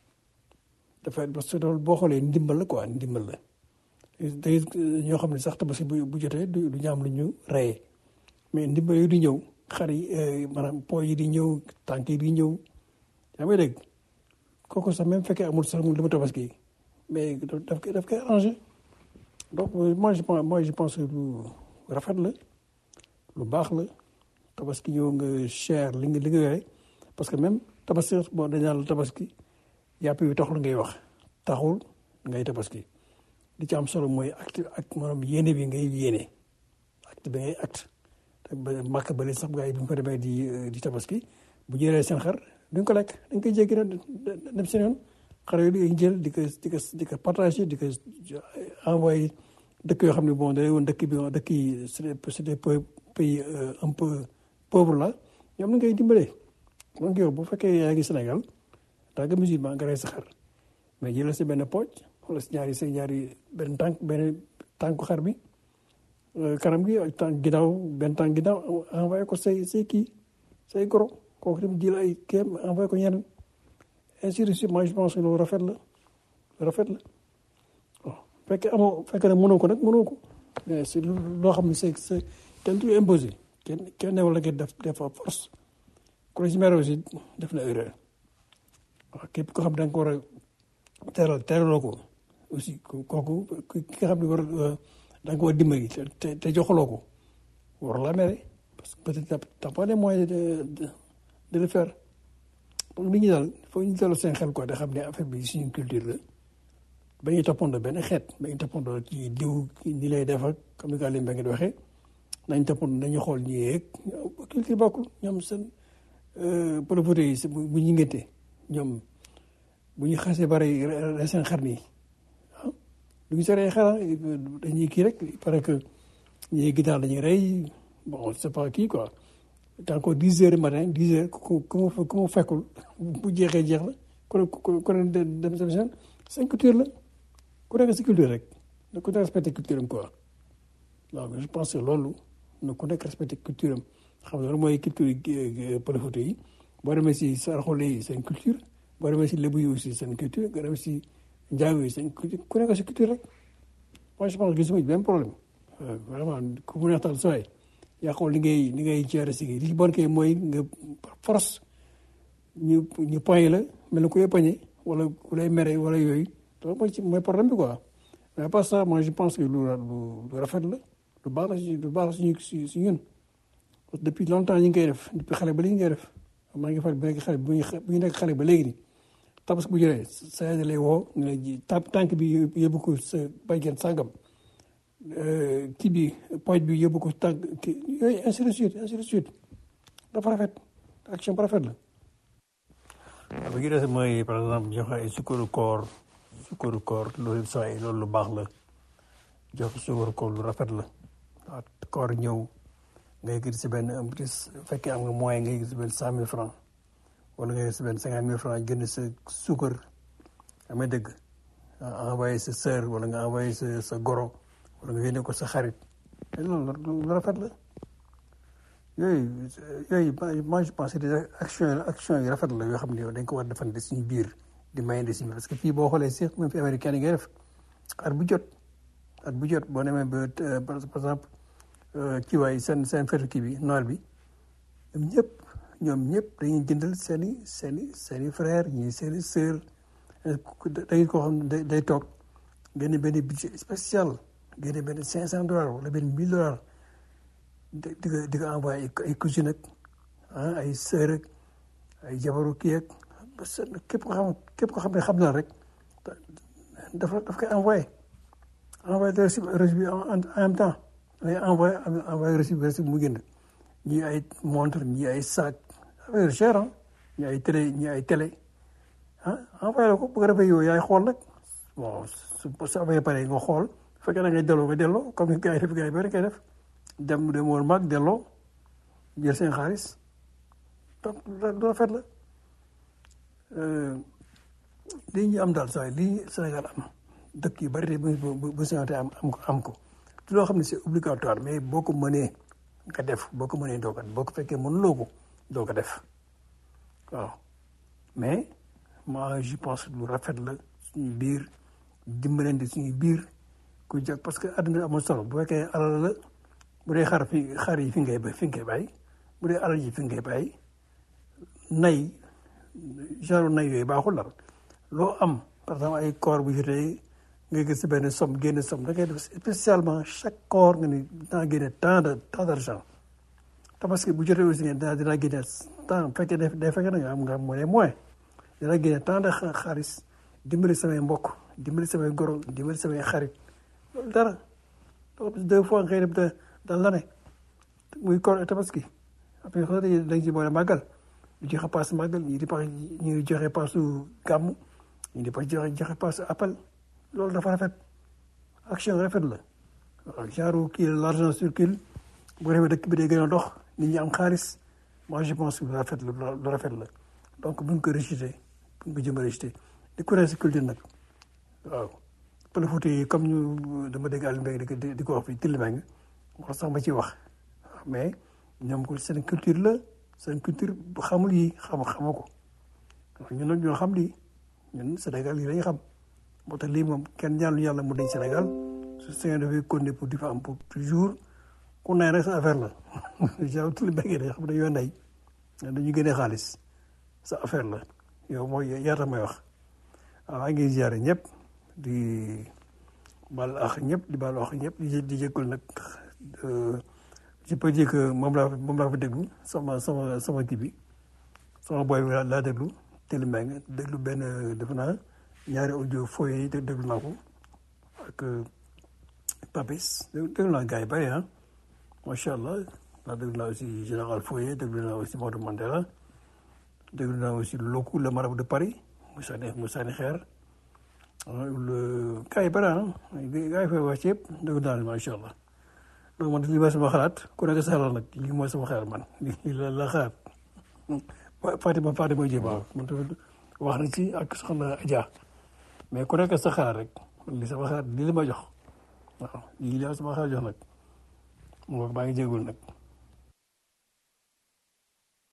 dafay parce que loolu boo xoolee ndimbal la quoi ndimbal la day ñoo xam ne sax tabaski bu bu jotee du du ñu am lu ñu reyee mais ndimbal yi di ñëw xar yi maanaam po yi di ñëw tànk yi di ñëw yaa ngi dégg kooku sax même fekkee amul sax mu li ma tabaski mais daf koy daf koy arrangé donc moi je pense moi je pense que lu rafet la lu baax la tabaski ñëw nga cher li nga li nga yore parce que même tabaski bon dañ naan la tabaski yàpp yi taxul ngay wax taxul ngay tabaski li ci am solo mooy acte ak maanaam yéene bi ngay yéene acte bi ngay acte te ba màkk ba sax gars yi bu ñu fa demee di di tabaski bu jëlee seen xar duñ ko lekk dañ koy jéggi dem seen yoon xar yooyu dañuy jël di ko di ko di ko partagé di ko envoyé dëkk yoo xam ne bon da woon dëkk bi dëkk yi c'est des pays un peu pauvre la ñoom la ngay dimbalee donc yow bu fekkee yaa ngi Sénégal daa nga musulman nga rey sa xar mais jëlal si benn pooj wala si ñaari si ñaari benn tànk benn tànku xar bi kanam gi ak tànk ginnaaw benn tànk ginnaaw envoyé ko say say kii say goro kooku tamit jël ay kéem envoyé ko ñeneen ainsi de suite moi je pense que loolu rafet la rafet la bon fekkee amoo fekkee ne mënoo ko nag mënoo ko mais c'est loo xam ne c'est c'est kenn du imposé kenn kenn newal la nga def def force ku la si mere aussi def na erreur waaw képp ko xam da nga ko war a teral teraloo ko aussi kooku ki nga xam ne war da nga ko war a dimbali te te joxaloo ko war la mere parce que peut-être t'as pas les moyens de de de le faire donc nit ñi daal foog ñu dalal seen xel quoi da xam ne affaire bi suñu culture la ba ñuy toppandoo benn xeet ba ñuy toppandoo ci diw ni lay def ak comme ni ko Aliou Mbengue di waxee nañ toppandoo nañu xool ñi yeeg culture bokkul ñoom seen pëlëfëte yi bu ñu ngénte ñoom bu ñu xasee bari seen xar nii ah du ñu seree xar dañuy kii rek il paraît que ñii gitaar dañuy rey bon c'est pas kii quoi tant que dix heures matin dix heures ku ku mu ku mu fekkul bu jeexee jeex la ku ku ku ne dem dem seen seen culture la ku nekk si culture rek na ku nekk respecté culture am quoi waaw je pense que loolu na ku nekk respecté culture am xam nga loolu mooy culture pëlëfëte yi boo demee si saraxole yi seen culture boo demee si lébu yi aussi seen culture nga demee si njaago yi seen culture ku nekk si culture rek moi je pense que gisuma benn problème vraiment ku mu neex tal sooy yaa xool li ngay li ngay gérer si li bon kay mooy nga force ñu ñu poñe la mel ni ku lay poñe wala ku lay mere wala yooyu loolu mooy ci mooy problème bi quoi mais à part ça moi je pense que lu lu rafet la lu baax la si lu baax la suñu si si ñun parce que depuis longtemps ñu ngi koy def depuis xale ba léegi ñu koy def maa ngi fàttali bu nekk xale bu ñu nekk xale ba léegi nii tabaski bu jotee sa yaay lay woo nga lay ji tànk bi yóbbu ko sa baygen sàngam kii bi pooj bi yóbbu ko tànk kii yooyu ainsi de suite ainsi de suite dafa rafet action bu rafet la. waaw bu ñu des mooy par exemple joxe ay sukkaru koor sukkaru koor loolu saa yi loolu lu baax la joxe sukkaru koor lu rafet la waaw koor ñëw. ngay gis si benn un plus fekkee am nga moyen ngay gis si benn cent mille francs wala ngay gis si benn cinquante mille francs jënd sa suukar amee dëgg envoyé sa sœur wala nga envoyé sa sa goro wala nga yónnee ko sa xarit te loolu lu rafet la yooyu yooyu moi je pense que des actions action yi rafet la yoo xam ne yow dañ ko war a defante suñu biir di mayande suñu parce que fii boo xoolee si même fi américain yi ngay def at bu jot at bu jot boo demee ba par exemple kii waay seen seen fetu kii bi Noël bi ñoom ñëpp ñoom ñëpp dañuy jëndal seen i seen i seen i frère ñii seen i sœur dañuy koo xam ne day toog génne benn budget spécial génne benn cinq cent dollars wala benn mille dollars di di ko di ko envoyé ay ay cousine ak ah ay sœur ak ay jabaru kii ak parce que képp ko xam képp ko xam ne xam na rek dafa daf koy envoyé envoyé de reçu reçu bi en en même temps day envoyé envoyé reçu bi reçu bi mu génn ñii ay montre ñii ay sac affaire cher ah ñii ay télé ñii ay télé ah envoyé la ko bu ko defee yow yaay xool nag bon su su amee pare nga xool bu fekkee da ngay delloo nga delloo comme ni gars yi def gars yi bari koy def dem dem woon mag delloo jël seen xaalis donc lu rafet la lii ñu am daal saa lii Sénégal am dëkk yu bari te bu bu bu Sénégal am am ko am ko te loo xam ne c'est obligatoire mais boo ko mënee nga def boo ko mënee doo ko boo ko fekkee mënuloo ko doo ko def waaw mais moi je pense lu rafet la suñu biir dimbalante suñu biir ku jag parce que àdduna amul solo bu fekkee alal la bu dee xar fi xar yi fi ngay bay fi ngay bàyyi bu dee alal yi fi ngay bàyyi nay genre nay yooyu baaxul la loo am par exemple ay koor bu jotee nga gis benn somme génn somme da ngay def spécialement chaque koor nga ni dinaa génne tant de tant d' argent te parce que bu jotee aussi nga dinaa dinaa génne tant bu fekkee day day fekk na nga am nga am moyen moyen dinaa génne tant de xaalis dimbali samay mbokk dimbali samay goro dimbali samay xarit loolu dara deux fois nga def de dans l'année muy koor tabaski après xanaa dañuy dañ ci boole màggal di joxe paas màggal ñii di paas ñii di joxe paasu gàmmu ñii di paas joxe joxe paasu appel loolu dafa rafet action rafet la waaw genre kii l' argent circule bu defee dëkk bi day gën a dox nit ñi am xaalis moi je pense que lu rafet la lu rafet la donc buñ ko rejeté buñ ko jëm a rejeté di ko si culture nag waaw pël Fuuta yi comme ñu dama dégg Aliou Mbengue di ko di ko wax fii Tilmeng wax sax ma ciy wax mais ñoom ko seen culture la seen culture bu xamul yi xam xamu ko ñun nag ñoo xam lii ñun Sénégal yi lañu xam moo tax lii moom kenn ñaanu yàlla mu dañ Sénégal su Sénégal dafay continuer pour di fa am pour toujours ku nay rek sa affaire la genre tout le mbéy mi xam ne dañoo nay dañu génnee xaalis sa affaire la yow mooy yaata may wax waaw maa ngi ziare ñëpp di baal ax ñëpp di baal wax ñëpp di di jéggul nag je peux dire que moom laa moom laa fa déglu sama sama sama kii bi sama boy bi laa déglu Télé Mbengue déglu benn defe naa ñaari audio foye yi déglu naa ko ak Papis déglu naa gars yi bëri ah macha allah naa déglu naa aussi général Foye déglu naa aussi Maodo Mandela déglu naa aussi Loku le marabout de Paris mu sànni mu sànni xeer gars yi bëri ah gars yi fay wax ci yëpp déglu naa leen macha allah donc man lii mooy sama xalaat ku nekk sa xalaat nag lii mooy sama xalaat man lii la la xalaat Fatima Fatima Diop waaw man tamit wax na ci ak soxna Adja mais ku nekk sa xalaat rek li sama xalaat lii la ma jox waaw lii la sama xalaat jox nag moo maa ngi jégalu nag